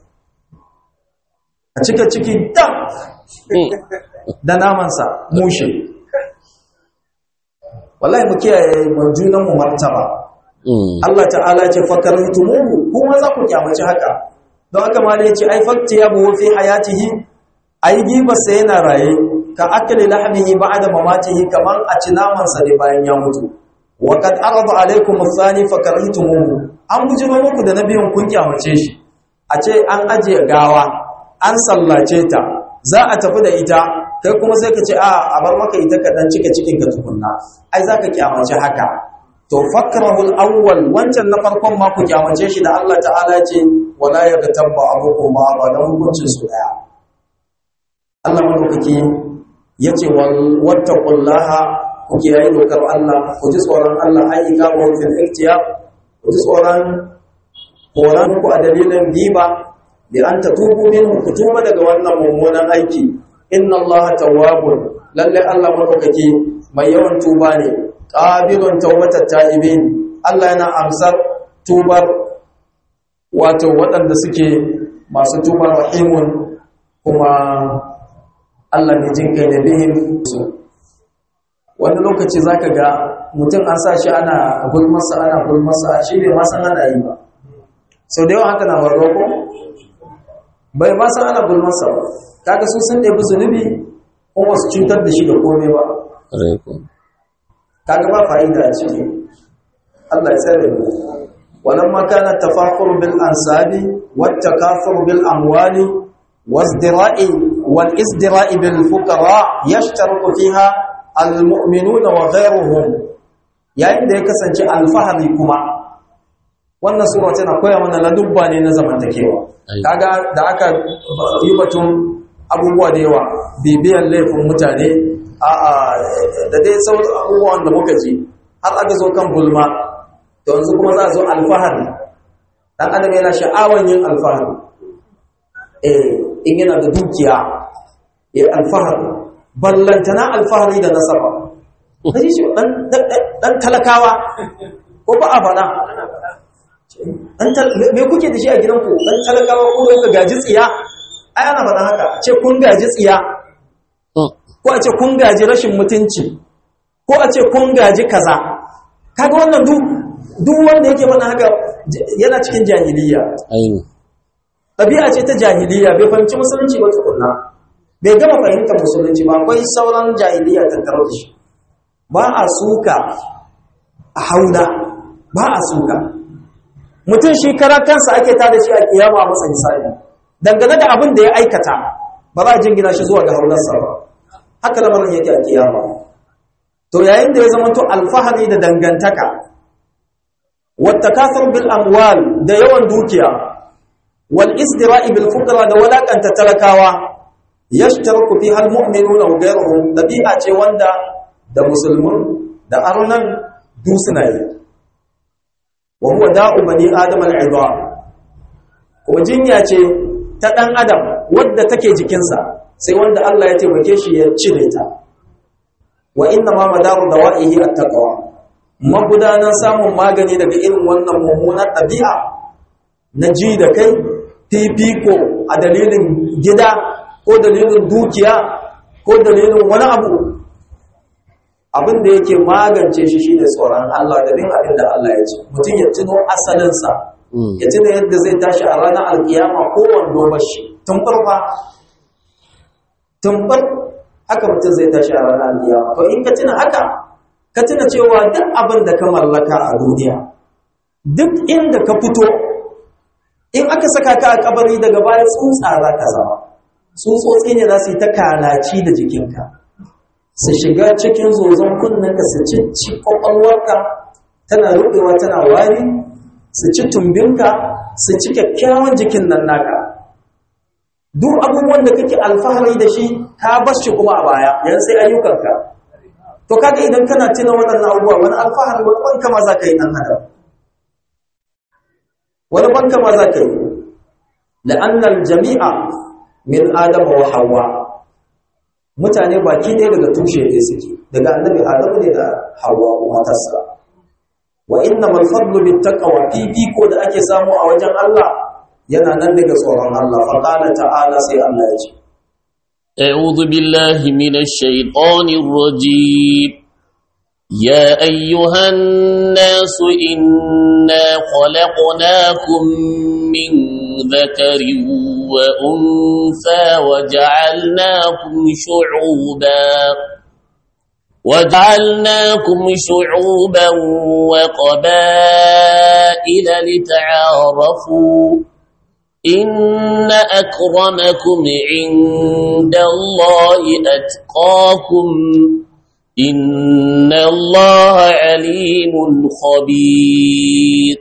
a cika ciki dam da namansa mushe wallahi mu kiyaye junan mu martaba Allah ta'ala ce fakarantumuhu kuma za ku kyamaci haka don haka ma ne ce ai fakti ya buwa fi hayatihi ai gibarsa yana raye ka akali lahmihi ba'da mamatihi kamar a ci namansa ne bayan ya mutu wa kad arada alaikum athani fakarantumuhu an bujiro muku da nabiyin kun kyamace shi a ce an ajiye gawa an sallace ta za a tafi da ita kai kuma sai ka ce a a bar maka ita ka dan cika cikin ka tukunna ai zaka kyamace haka to fakrahul awwal wancan na farkon ma ku kyamace shi da Allah ta'ala ce wala yaghtabba abukum ma ba dan hukuncin su daya Allah madaukaki yace wal wattaqullaha ku kiyaye dokar Allah ku ji tsoron Allah ai ikamu fil ihtiyar ku ji tsoron horon ku a dalilin giba bi an tatubu minhu ku tuba daga wannan mummunan aiki inna Allah tawwabun lalle Allah madaukaki mai yawan tuba ne qabilun tawbatat ta'ibin Allah yana amsar tubar wato waɗanda suke masu tuba rahimun kuma Allah ne jin kai da bihim wani lokaci zaka ga mutum an sa shi ana gulmasa ana gulmasa shi bai ma san ana yi ba sau da yawa haka na waro ko bai ma san ana gulmasa ba kaga su sun ɗebi zunubi kuma su cutar da shi da komai ba kaga ba fa'ida a ciki Allah ya tsare mu walamma kana tafakhur bil ansabi wat takathur bil amwali wasdira'i wal isdira'i bil fuqara yashtaru fiha al mu'minuna wa ghayruhum yayin da ya kasance alfahari kuma wannan sura tana koya mana ladubba ne na zamantakewa kaga da aka yi batun abubuwa da yawa bibiyan laifin mutane a'a da dai sauran abubuwan da muka ji har aka zo kan gulma to yanzu kuma za a zo alfahari dan adam yana sha'awan yin alfahari eh in yana da dukiya ya alfahari ballantana alfahari da nasaba kaji shi dan dan talakawa ko ba a fada me kuke da shi a gidanku dan talakawa ko da gaji tsiya ai ana faɗa haka ce kun gaji tsiya ko a ce kun gaji rashin mutunci ko a ce kun gaji kaza kaga wannan duk duk wanda yake mana haka yana cikin jahiliya ɗabi'a ce ta jahiliya bai fahimci musulunci ba tukunna bai gama fahimtar musulunci ba akwai sauran jahiliya tattare da shi ba a suka a hauna ba a suka mutum shi karar kansa ake tada shi a kiyama masa misali dangane da abin da ya aikata ba za a jingina shi zuwa ga haunarsa ba haka lamarin yake a kiyama to yayin da ya zama to alfahari da dangantaka wattakasar bil amwal da yawan dukiya wal isdira'i bil fuqara da walakanta talakawa yashtaraku fi hal mu'minuna wa ghayruhum dabi'a ce wanda da musulmun da arnan du suna yi wa huwa da'u bani adam al kuma jinya ce ta dan adam wadda take jikinsa sai wanda Allah ya taimake shi ya cire ta wa inna ma madaru dawa'ihi at-taqwa magudanan samun magani daga irin wannan mummunar ɗabi'a na ji da kai fifiko a dalilin gida ko dalilin dukiya ko dalilin wani abu abin da yake magance shi shine tsoron Allah da bin abin da Allah ya ce mutum ya tuno asalinsa ya tuna yadda zai tashi a ranar alkiyama ko wando mashi tun farfa tun far haka mutum zai tashi a ranar alkiyama to in ka tuna haka ka tuna cewa duk abin da ka mallaka a duniya duk inda ka fito in aka saka ka a kabari daga baya tsutsa za ka zama tsutsotsi ne za su yi ta kalaci da jikinka su shiga cikin zozon kunnenka su ci ci kwakwalwarka tana rubewa tana wari su ci tumbinka su ci kyakkyawan jikin nan naka duk abubuwan da kake alfahari da shi ka bar shi kuma a baya yanzu sai ayyukanka to kaga idan kana tuna waɗannan abubuwa wani alfahari wani banka ma za ka yi nan adam wani banka ma za ka yi la'annal jami'a min adama wa hawa mutane baki ɗaya daga tushe ɗaya suke daga annabi adamu ne da hawa matarsa wa inna mal fadlu bit taqwa fifiko da ake samu a wajen Allah yana nan daga tsoron Allah fa qala ta'ala sai Allah ya ce أعوذ بالله من الشيطان الرجيم يا أيها الناس إنا خلقناكم من ذكر وأنثى وجعلناكم شعوبا وجعلناكم شعوبا وقبائل لتعارفوا إن أكرمكم عند الله أتقاكم إن الله عليم خبير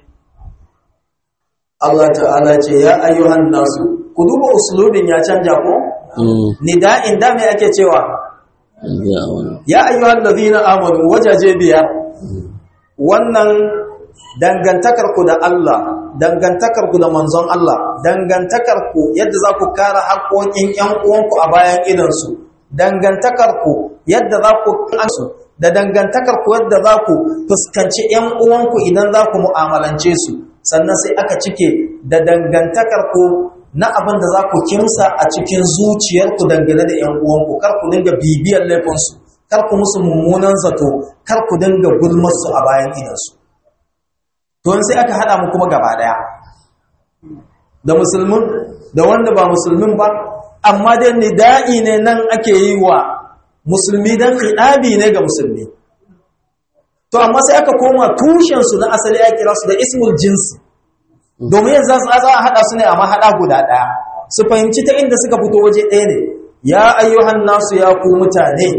Allah ta'ala ce ya ayyuhan nasu ku duba uslubin ya canja ko nida'in da me ake cewa ya ayyuhan ladina amanu wajaje biyar wannan dangantakar ku da Allah dangantakar ku da manzon Allah dangantakar ku yadda za ku kare haƙoƙin ƴan uwanku a bayan idansu dangantakar ku yadda za ku kansu da dangantakar ku yadda za ku fuskanci ƴan uwanku idan za ku mu'amalance su sannan sai aka cike da dangantakar ku na abin da za ku kimsa a cikin zuciyarku dangane da ƴan uwanku kar ku dinga bibiyar laifinsu kar ku musu mummunan zato kar ku dinga gulmarsu a bayan idansu to sai aka hada mu kuma gaba daya da musulmin da wanda ba musulmin ba amma dai nida'i ne nan ake yi wa musulmi dan khidabi ne ga musulmi to amma sai aka koma tushen su na asali ya kira su da ismul jinsi domin yanzu za a hada su ne amma hada guda daya su fahimci ta inda suka fito waje ɗaya ne ya ayyuhan nasu ya ku mutane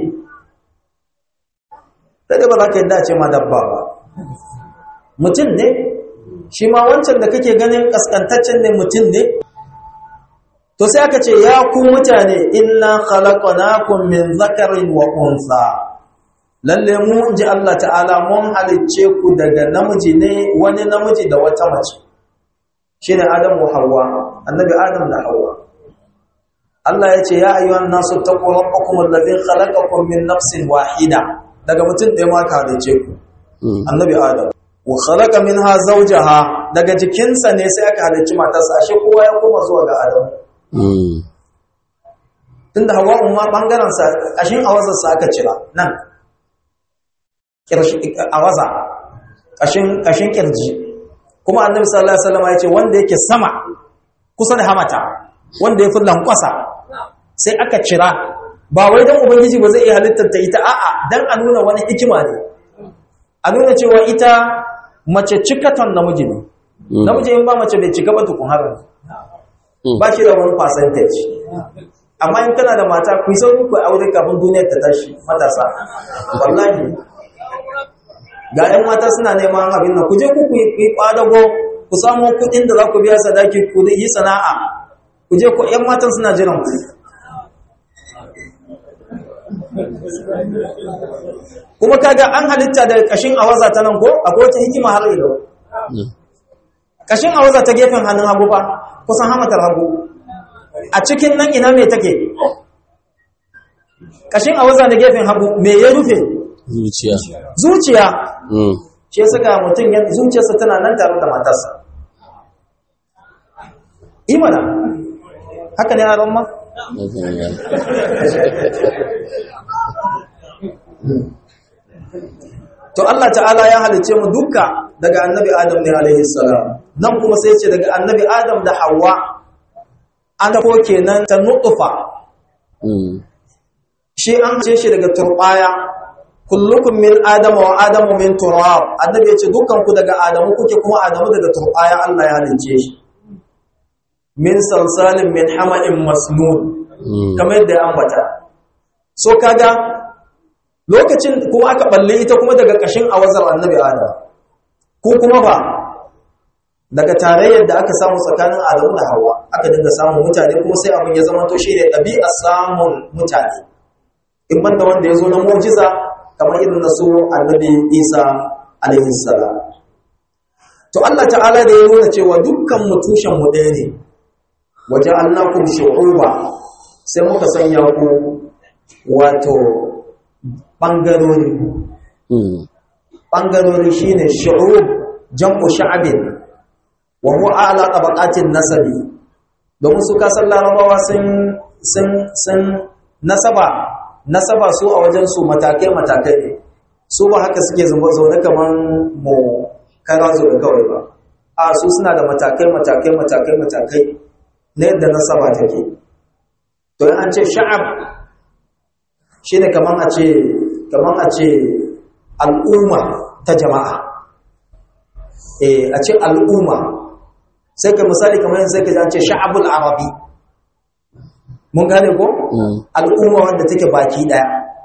sai ba za ka yadda ce ma dabba ba mutum ne shi ma wancan da kake ganin kaskantaccen ne mutum ne to sai aka ce ya ku mutane inna khalaqnakum min zakarin wa unsa lalle mu inji Allah ta'ala mun halicce ku daga namiji ne wani namiji da wata mace shine Adam wa Hawwa annabi Adam da Hawwa Allah ya ce ya ayyuhan nasu taqu rabbakum alladhi khalaqakum min nafsin wahida daga mutum ɗaya ma ka halicce ku annabi Adam wa khalaqa minha zawjaha daga jikinsa ne sai aka halicci matarsa ashe kowa ya koma zuwa ga Adam tunda Hawwa umma bangaren sa kashin awazar sa aka cira nan kirshi awaza kashin kashin kirji kuma Annabi sallallahu alaihi wasallam ya ce wanda yake sama kusa da hamata wanda yafi lankwasa sai aka cira ba wai dan ubangiji ba zai iya halittar ta ita a'a dan a nuna wani hikima ne a nuna cewa ita mace cikaton namiji ne namiji in ba mace bai cika ba tukun har ba shi da wani percentage amma in kana da mata ku yi sauri ku aure kafin duniyar ta tashi matasa wallahi ga yan mata suna neman abin nan ku je ku yi kwadago ku samu kuɗin da za ku biya sadaki ku yi sana'a ku je ku yan matan suna jiran ku kuma kaga an halitta da kashin awaza ta nan ko akwai wata hikima har yau kashin awaza ta gefen hannun hagu fa kusan hamatar hagu a cikin nan ina me take kashin awaza da gefen hagu me ya rufe zuciya zuciya shi saka mutum ya zuciyarsa tana nan tare da matarsa imana haka ne a ma to Allah ta'ala ya halice mu duka daga annabi Adam ne alaihi salam nan kuma sai ce daga annabi Adam da Hawwa an ko kenan ta nutfa shi an ce shi daga turbaya kullukum min adam wa adamu min turab annabi ya ce dukkan ku daga adamu kuke kuma adamu daga turbaya Allah ya halice shi min salsalin min hama'in masnun kamar yadda ya ambata so kaga lokacin kuma aka balle ita kuma daga kashin awazar annabi adam ko kuma ba daga tarayyar da aka samu tsakanin adamu da hawa aka dinga samun mutane kuma sai abin ya zama to shine ɗabi'ar samun mutane in banda wanda ya zo na mu'jiza kamar irin na su annabi isa alaihi salam to Allah ta'ala da ya nuna cewa dukkan mu tushen mu ɗaya ne wajen annakum shu'uba sai muka sanya ku wato bangarori bangarori shine shu'ub jam'u sha'abin wa huwa a'la tabaqatin nasabi domin su kasar larabawa sun sun sun nasaba nasaba su a wajen su matakai matakai ne su ba haka suke zaune kaman mu karazo da kawai ba a su suna da matakai matakai matakai matakai na yadda nasaba take to an ce sha'ab shine kaman a ce kaman a ce al'umma ta jama'a eh a ce al'umma sai ka misali kamar sai ka ce sha'abul arabi mun gane ko al'umma wanda take baki daya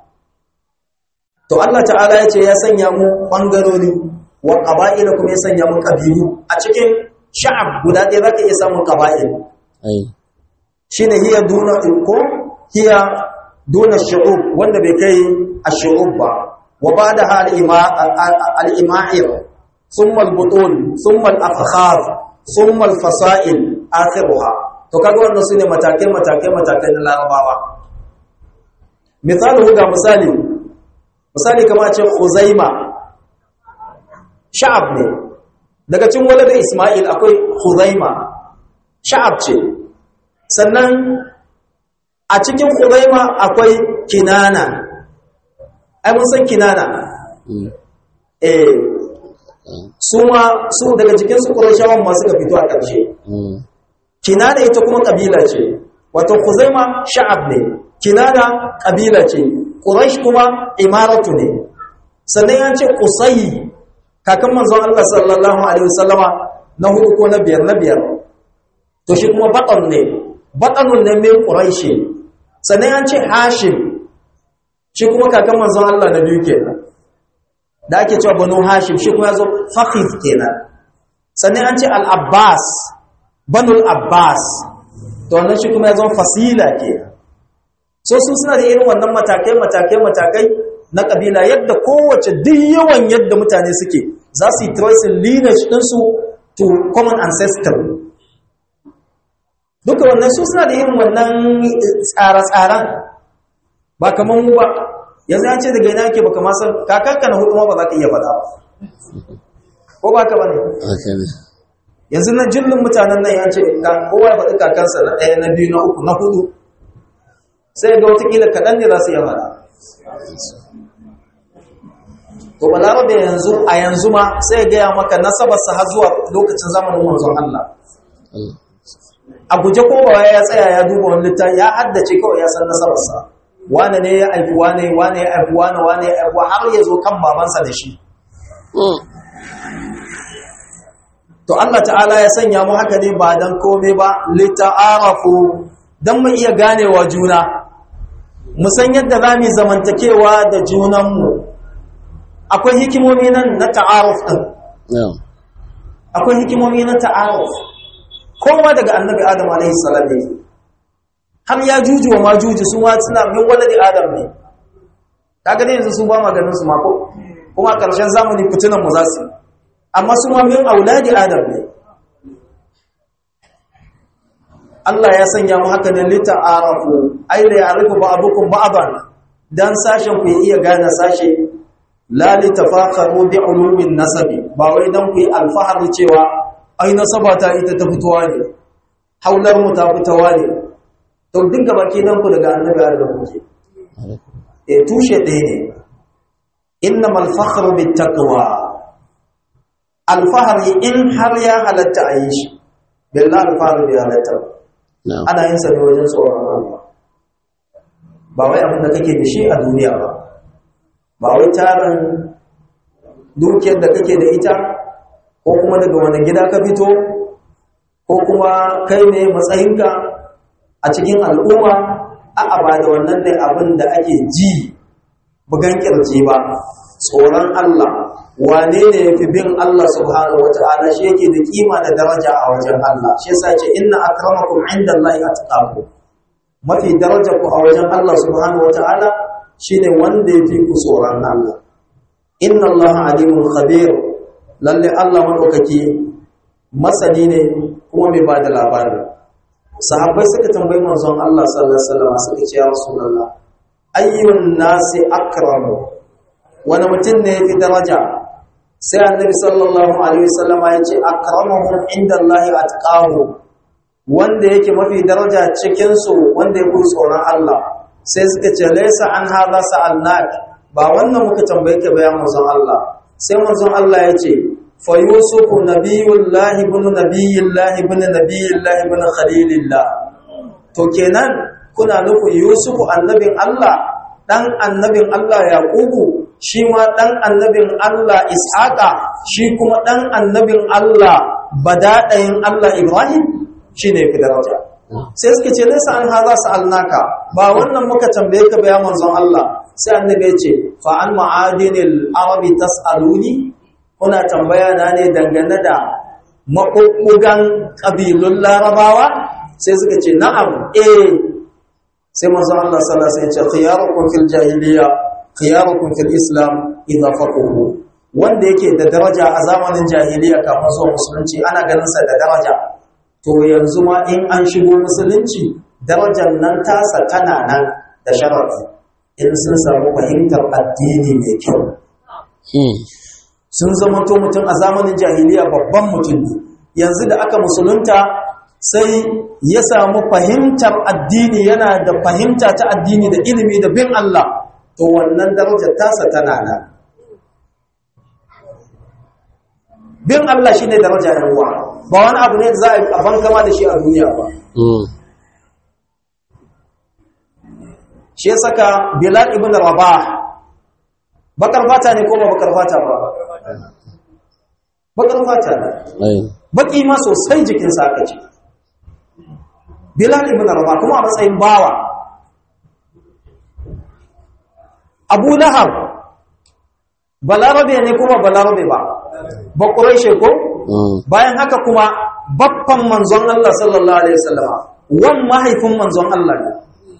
to Allah ta'ala ya ce ya sanya mu bangarori wa qaba'ila kuma ya sanya mu kabilu a cikin sha'ab guda ɗaya zaka iya samun qaba'il shine hiya duna ko hiya duna shu'ub wanda bai kai ash-shu'ub ba wa ba'da al-ima'ir thumma al-butun thumma al-afkhar thumma al-fasa'il akhiruha to kaga wannan sune matakai matakai matakai na larabawa misalu ga misali misali kamar ce khuzaima sha'ab ne daga cikin walada isma'il akwai khuzaima sha'ab ce sannan a cikin khuzaima akwai kinana ai mun san kinana eh su ma su daga cikin su qurayshawan ma suka fito a ƙarshe kinana ita kuma kabila ce wato khuzaima sha'ab ne kinana kabila ce quraish kuma imaratu ne sannan ya ce qusay kakan manzon Allah sallallahu alaihi wasallama na hudu ko na biyar na biyar to shi kuma batan ne batanun ne mai quraishi sannan ya ce hashim shi kuma kakan manzon Allah na biyu kenan da ake cewa banu hashim shi kuma yazo fakhif kenan sannan an ce al-abbas banul abbas to wannan shi kuma ya zama fasila ke so su suna da irin wannan matakai matakai matakai na kabila yadda kowace duk yawan yadda mutane suke za su yi tracing lineage ɗinsu to common ancestor duka wannan su suna da irin wannan tsare-tsaren ba kamar mu ba yanzu an ce daga yana ake baka masar kakanka na hudu ma ba za ka iya faɗa ba ko ba ka ba ne yanzu na jillin mutanen nan ya ce kowa ya faɗi kakansa na ɗaya na biyu na uku na hudu sai ga watakila kaɗan ne za su yi faɗa to ba da yanzu a yanzu ma sai gaya maka nasabarsa har zuwa lokacin zamanin manzon Allah a guje ko ba ya tsaya ya duba wani littafi ya haddace kawai ya san nasabarsa wane ne ya aifi wane wane ya aifi wane wane ya aifi har ya zo kan babansa da shi to Allah ta'ala ya sanya mu haka ne ba dan komai ba lita'arafu dan mu iya ganewa juna mu san yadda zamu zamantakewa da junanmu akwai hikimomi nan na ta'aruf din akwai hikimomi na ta'aruf kowa daga annabi adam alaihi salam ne har ya juju wa majuju su ma suna min waladi adam ne kaga ne yanzu su ba maganin su ma ko kuma karshen zamani fitunan mu za su yi amma su ma min auladi adam ne Allah ya sanya mu haka ne lita'arafu ay la ya'rifu ba'dukum ba'dan dan sashen ku iya gane sashe la litafakharu bi ulumin nasabi ba wai dan ku yi alfahari cewa ai nasaba ta ita ta fitowa ne haular mu ta fitowa ne to dinga baki dan ku daga annabi da kuke eh tushe ɗaya ne innamal fakhru bittaqwa alfahari in har ya halatta a yi shi billahi alfahari bai halatta na'am ana yin sa ne wajen tsoron Allah ba wai abin da kake da shi a duniya ba ba wai tarin dukiyar da kake da ita ko kuma daga wani gida ka fito ko kuma kai ne matsayinka a cikin al'umma a'a ba da wannan ne abin da ake ji bugan kirji ba tsoron Allah wane ne yafi bin Allah subhanahu wata'ala shi yake da kima da daraja a wajen Allah shi yasa ce inna akramakum indallahi atqakum mafi daraja ku a wajen Allah subhanahu wata'ala shine wanda yafi ku tsoron Allah inna Allah alimun khabir lalle Allah madaukaki masani ne kuma mai bada labari sahabbai suka tambayi manzon Allah sallallahu alaihi wasallam suka ce ya rasulullah ayyun nasi akramu wani mutum ne yafi daraja sai annabi sallallahu alaihi wasallam ya ce akramuhum indallahi atqahu wanda yake mafi daraja cikin su wanda ya kuri tsoron Allah sai suka ce laysa an hadha sa'alnak ba wannan muka tambaye ka bayan manzon Allah sai manzon Allah ya ce fa yusufu nabiyullahi ibn nabiyillahi ibn nabiyillahi ibn khalilillah to kenan kuna nufin yusufu annabin Allah dan annabin Allah yaqubu shi ma dan annabin Allah ishaqa shi kuma dan annabin Allah badadayin Allah ibrahim shine fi daraja sai suka ce laysa an hadha sa'alnaka ba wannan muka tambaye ka bayan manzon Allah sai annabi ya ce fa an ma'adinil arabi tas'aluni kuna tambaya na ne dangane da maƙuƙugan ƙabilun larabawa sai suka ce na'am eh sai manzon Allah sallallahu alaihi wasallam ya ce khiyarukum fil jahiliya khiyarukum fil islam idza faqahu wanda yake da daraja a zamanin jahiliya kafin zuwa musulunci ana ganin sa da daraja to yanzu ma in an shigo musulunci darajar nan tasa tana nan da sharafi in sun samu fahimtar addini mai kyau Hmm. sun zama to mutum a zamanin jahiliya babban mutum ne yanzu da aka musulunta sai ya samu fahimtar addini yana da fahimta ta addini da ilimi da bin Allah to wannan darajar tasa tana nan bin Allah shine daraja yan uwa ba wani abu ne da za a bankama da shi a duniya ba Hmm. shi ya saka Bilal ibn Rabah bakar fata ne ko ba bakar fata ba bakar fata ne Ai. baki ma sosai jikinsa aka ce Bilal ibn Rabah kuma a matsayin bawa Abu Lahab balarabe ne kuma balarabe ba ba Quraish ko Hmm. bayan haka kuma babban manzon Allah sallallahu alaihi wasallama wan mahaifin manzon Allah ne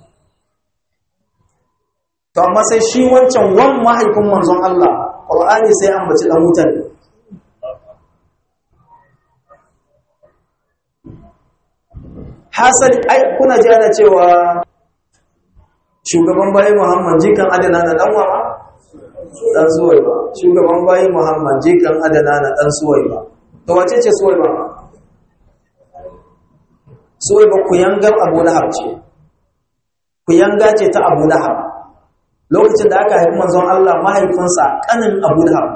to amma sai shi wancan wan mahaifin manzon Allah Qur'ani sai an bace dan wutan ne hasali ai kuna ji ana cewa shugaban bayi Muhammad jikan adana na dan wama dan suwai ba shugaban bayi Muhammad jikan adana na dan suwai ba to wace ce suwai ba suwai ba kuyangar Abu Lahab ce kuyanga ce ta Abu Lahab lokacin da aka haifi manzon Allah mahaifinsa kanin Abu Lahab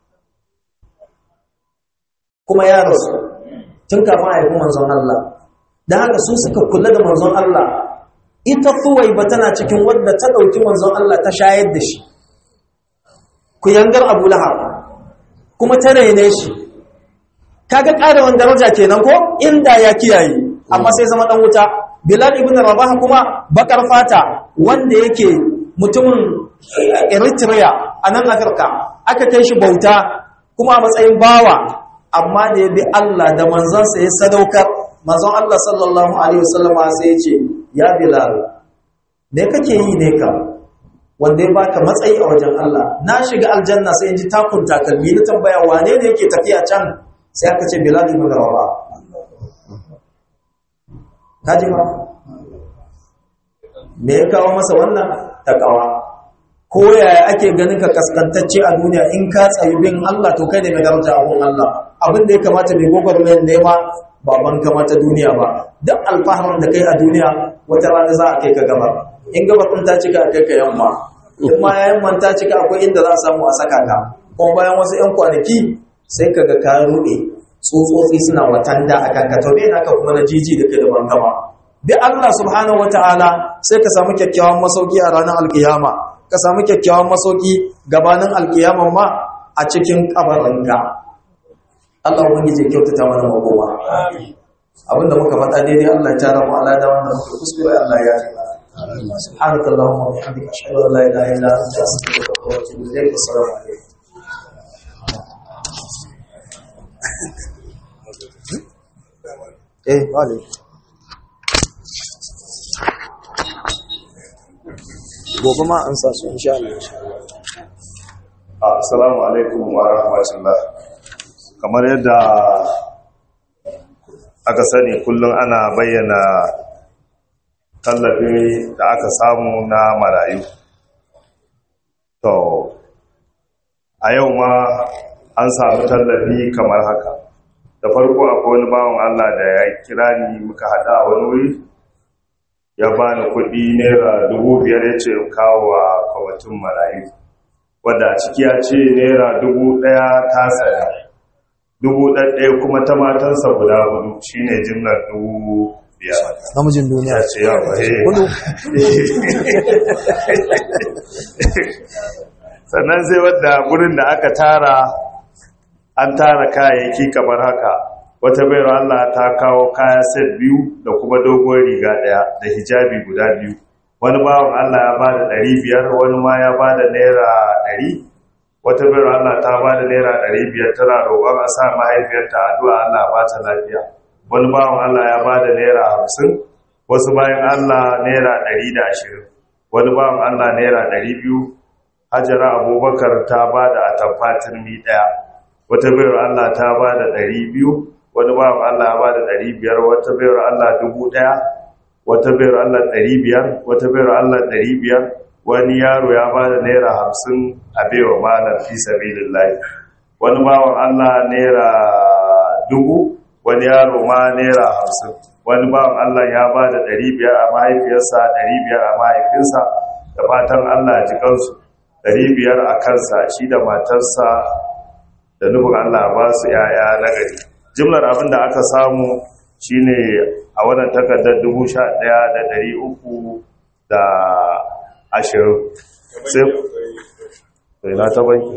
kuma ya rasu tun kafin a haifi manzon Allah da haka su suka kula da manzon Allah ita ba tana cikin wadda ta ɗauki manzon Allah ta shayar da shi ku yangar Abu Lahab kuma ta raine shi kaga ƙarewan daraja kenan ko inda ya kiyaye amma sai zama dan wuta Bilal ibn Rabah kuma bakar fata wanda yake mutumin Eritrea a nan Afirka aka kai shi bauta kuma a matsayin bawa amma da ya bi Allah da manzansa ya sadaukar manzon Allah sallallahu alaihi wasallam sai ya ce ya Bilal me kake yi ne ka wanda ya baka matsayi a wajen Allah na shiga aljanna sai in ji takun takalmi na tambaya wane ne yake tafiya can sai aka ce Bilal ibn Rabah kaji ba me ya kawo masa wannan takawa ko yaya ake ganin ka kaskantacce a duniya in ka tsayi bin Allah to kai ne mai daraja a gun Allah abin da ya kamata mai gwagwarmayar nema ba ban kamata duniya ba duk alfaharin da kai a duniya wata rana za a kai ka gaba in gaba kun ta cika a kai ka yamma in ma yayin manta cika akwai inda za a samu a saka ka kuma bayan wasu 'yan kwanaki sai ka ga ka ruɗe tsotsotsi suna watanda a kanka to me naka kuma na jiji da kai da bangama bi Allah subhanahu wataala sai ka samu kyakkyawan masauki a ranar alkiyama ka samu kyakkyawan masauki gabanin alkiyaman ma a cikin kabarinka Allah ubangiji ya kyautata mana makoma abinda muka faɗa daidai Allah ya tara mu alada wannan muka kuskure Allah ya yi mana سبحانك اللهم وبحمدك اشهد ان لا اله الا انت استغفرك واتوب اليك والسلام عليكم eh vale gobe ma an sa su insha Allah Assalamu alaikum wa rahmatullah. Kamar yadda aka sani kullum ana bayyana tallafi da aka samu na marayu. To, a yau ma an samu tallafi kamar haka. Da farko akwai wani bawan Allah da ya kira ni muka haɗa a wani wuri, ya bani kuɗi naira dubu biyar ya ce kawo wa kwamitin marayu. wadda a ciki ya ce naira dubu ɗaya ta saya dubu ɗaya kuma ta matansa guda hudu shine jimlar dubu biyar namijin duniya ya ce yawa hudu sannan sai wadda gurin da aka tara an tara kayayyaki kamar haka wata bayar Allah ta kawo kaya set biyu da kuma dogon riga ɗaya da hijabi guda biyu wani bawan Allah ya bada ɗari biyar wani ma ya bada naira ɗari wata bayar Allah ta bada naira ɗari biyar tana roƙon a sa mahaifiyarta addu'a Allah ba ta lafiya wani bawan Allah ya bada naira hamsin wasu bayan Allah naira ɗari da ashirin wani bawan Allah naira ɗari biyu hajara abubakar ta bada atamfa turmi ɗaya wata bayar Allah ta bada ɗari biyu wani bawan Allah ya bada ɗari biyar wata bayar Allah dubu ɗaya wata bayar Allah ɗari biyar wata bayar Allah ɗari biyar wani yaro ya ba da naira hamsin a baiwa malar fi sabilillahi wani bawan Allah naira dubu wani yaro ma naira hamsin wani bawan Allah ya ba da ɗari biyar a mahaifiyarsa ɗari biyar a mahaifinsa da fatan Allah ji kansu ɗari biyar a kansa shi da matarsa da nufin Allah ba su ‘ya'ya na gari jimlar abin da aka samu shine a wannan takardar dubu sha ɗaya da ɗari uku da ashirin sai na ta banki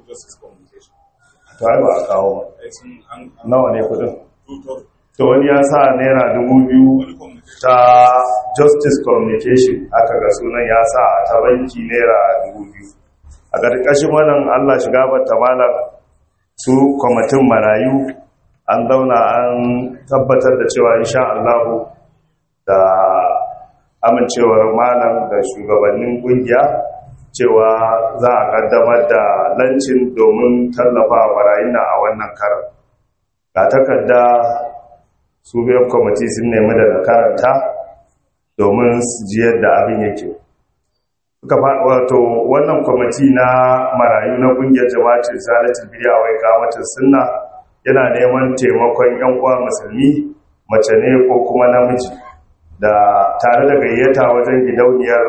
ta ba a kawo nawa ne kudin to wani ya sa naira dubu biyu ta justice communication aka ga sunan ya sa a ta banki naira dubu biyu a ƙarƙashin wannan allah shiga bata malam su kwamitin marayu an zauna an tabbatar da cewa insha Allahu da amincewar malam da shugabannin kungiya cewa za a kaddamar da lancin domin tallafa marayuna a wannan karar ga takarda su biyan kwamiti sun nemi daga karanta domin su ji yadda abin yake wato wannan kwamiti na marayu na kungiyar jama'atin zalatin bidiya wai kamatin sunna yana neman taimakon 'yan uwa musulmi mace ne ko kuma namiji da tare da gayyata wajen gidauniyar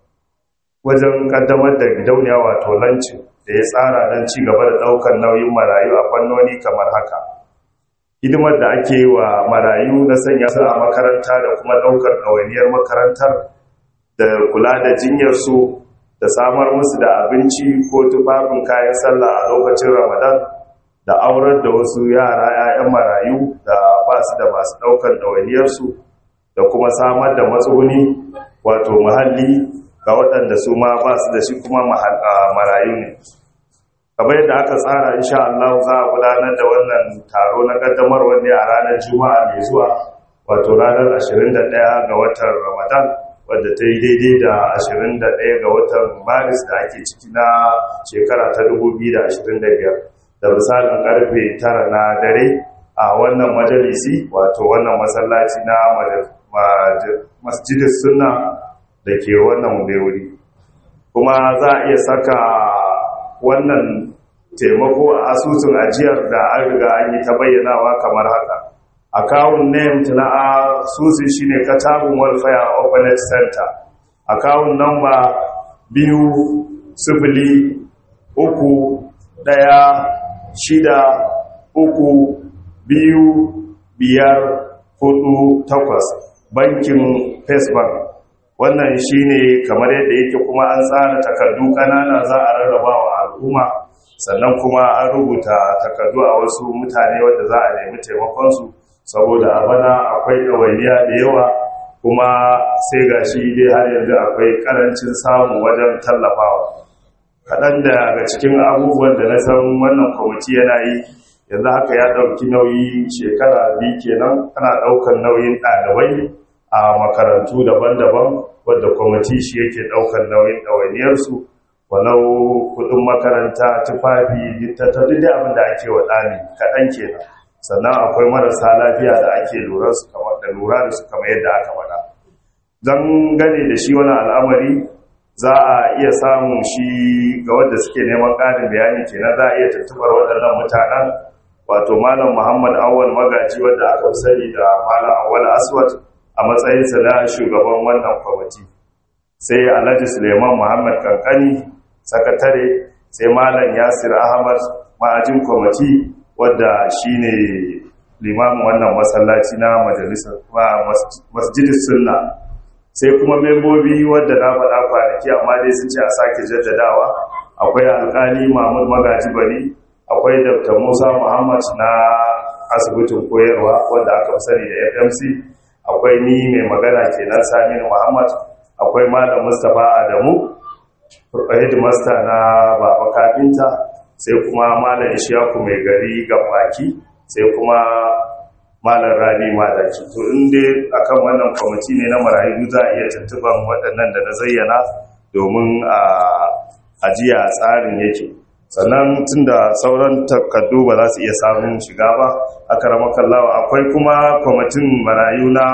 wajen kaddamar da gidauniya wato lancin da ya tsara don ci gaba da daukar nauyin marayu a fannoni kamar haka hidimar da ake yi wa marayu na sanya su a makaranta da kuma daukar ɗawainiyar makarantar da kula da jinyarsu da samar musu da abinci ko tufafin kayan sallah a lokacin ramadan da aurar da wasu yara 'ya'yan marayu da ba su da masu ɗaukar ɗawainiyarsu da kuma samar da matsuguni wato muhalli ga waɗanda su ma ba su da shi kuma marayu ne kamar yadda aka tsara insha Allah za a gudanar da wannan taro na ƙaddamarwa ne a ranar juma'a mai zuwa wato ranar 21 ga watan ramadan wadda ta yi daidai da 21 ga watan maris da ake ciki na shekara ta 2025 da misalin karfe tara na dare a wannan majalisi wato wannan masallaci na masjidin sunna da ke wannan wuri kuma za a iya saka wannan taimako a asusun ajiyar da an riga an yi ta bayyanawa kamar haka akawun name na asusun shine katabun welfare openet center akawun number biyu sifili uku ɗaya shida uku biyu biyar hudu takwas bankin first bank wannan shine kamar yadda yake kuma an tsara takardu ƙanana za a rarraba wa al'umma sannan kuma an rubuta takardu a wasu mutane wadda za a nemi taimakonsu saboda a bana akwai ɗawainiya da yawa kuma sai ga shi dai har yanzu akwai ƙarancin samu wajen tallafawa kaɗan daga cikin abubuwan da na san wannan kwamiti yana yi yanzu haka ya ɗauki nauyi shekara biyu kenan ana ɗaukar nauyin ɗalibai a makarantu daban-daban wadda kwamiti shi yake ɗaukar nauyin ɗawainiyarsu walau kuɗin makaranta tufafi littattafai da abin da ake wa ɗali kaɗan kenan sannan akwai marasa lafiya da ake lura su kamar da lura da su kamar yadda aka faɗa don gane da shi wani al'amari za a iya samun shi ga wadda suke neman ƙarin bayani kenan za a iya tuntubar waɗannan mutanen wato malam muhammad awal magaji wadda aka sani da malam awal aswad a matsayinsa na shugaban wannan kwamiti sai alhaji suleiman muhammad kankani sakatare sai malam yasir ahmad ma'ajin kwamiti wadda shine limamin wannan masallaci na majalisar masjidis sunna sai kuma membobi wadda na faɗa kwanaki amma dai sun ce a sake jaddadawa akwai alƙali mahmud magaji bari akwai dr musa muhammad na asibitin koyarwa wadda aka sani da fmc akwai ni mai magana kenan saminu muhammad akwai malam mustapha adamu headmaster na baba kafinta sai kuma malam ishaku mai gari baki sai kuma malam rani malaki to in dai akan wannan kwamiti ne na marayu za a iya tuntuban waɗannan da na zayyana domin a ajiya tsarin yake sannan tun da sauran takardu ba za su iya samun shiga ba a karamakallawa akwai kuma kwamitin marayu na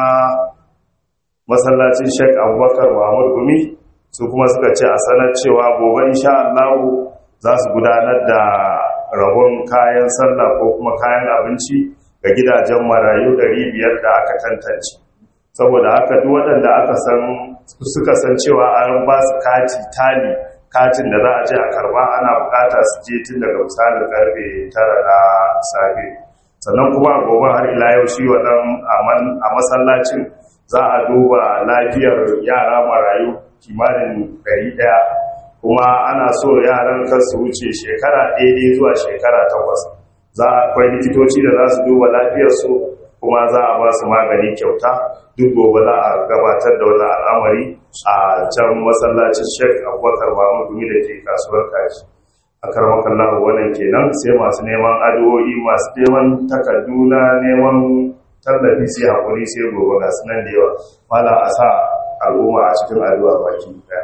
masallacin sheik abubakar mahmud gumi su kuma suka ce a sanar cewa gobe insha allahu za su gudanar da rabon kayan sallah ko kuma kayan abinci ga gidajen marayu 500 da aka tantance saboda haka duk waɗanda aka san suka san cewa an ba su kati tali katin da za a je a karba ana bukata su je tun daga misalin karfe tara na safe sannan kuma gobe har ila yau shi wadan a masallacin za a duba lafiyar yara marayu kimanin ɗari ɗaya kuma ana so yaran kan su wuce shekara daidai zuwa shekara takwas za a akwai likitoci da za su duba lafiyarsu kuma za a ba su magani kyauta duk gobe za a gabatar da wani al'amari a can masallacin sheik abubakar mahmud da ke kasuwar kashi a karmakan lahu wannan kenan sai masu neman addu'o'i masu neman takardu na neman tallafi sai haƙuri sai gobe ga sunan da yawa mala a sa al'umma a cikin addu'a baki daya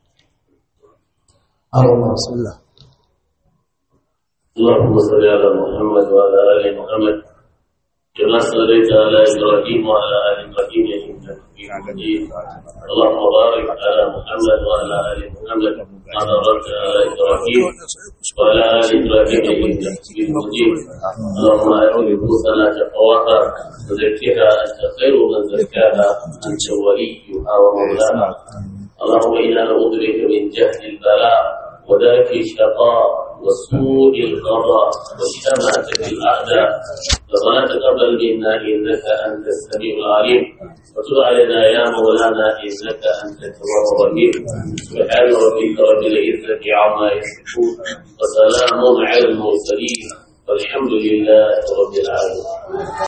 اللهم صل على محمد وعلى ال محمد كما صليت على ابراهيم وعلى ال ابراهيم انك حميد مجيد اللهم بارك على محمد وعلى ال محمد كما باركت على ابراهيم وعلى ال ابراهيم انك حميد مجيد اللهم ات نفوسنا تقواها وزكها انت خير من زكاها انت وليها ومولاها اللهم انا نعوذ بك من جهل البلاء ودرك الشقاء وسوء القضاء وشماتة الأعداء ربنا تقبل منا إنك أنت السميع العليم وتب علينا يا مولانا إنك أنت التواب الرحيم سبحان ربك رب العزة عما يصفون وسلام على المرسلين والحمد لله رب العالمين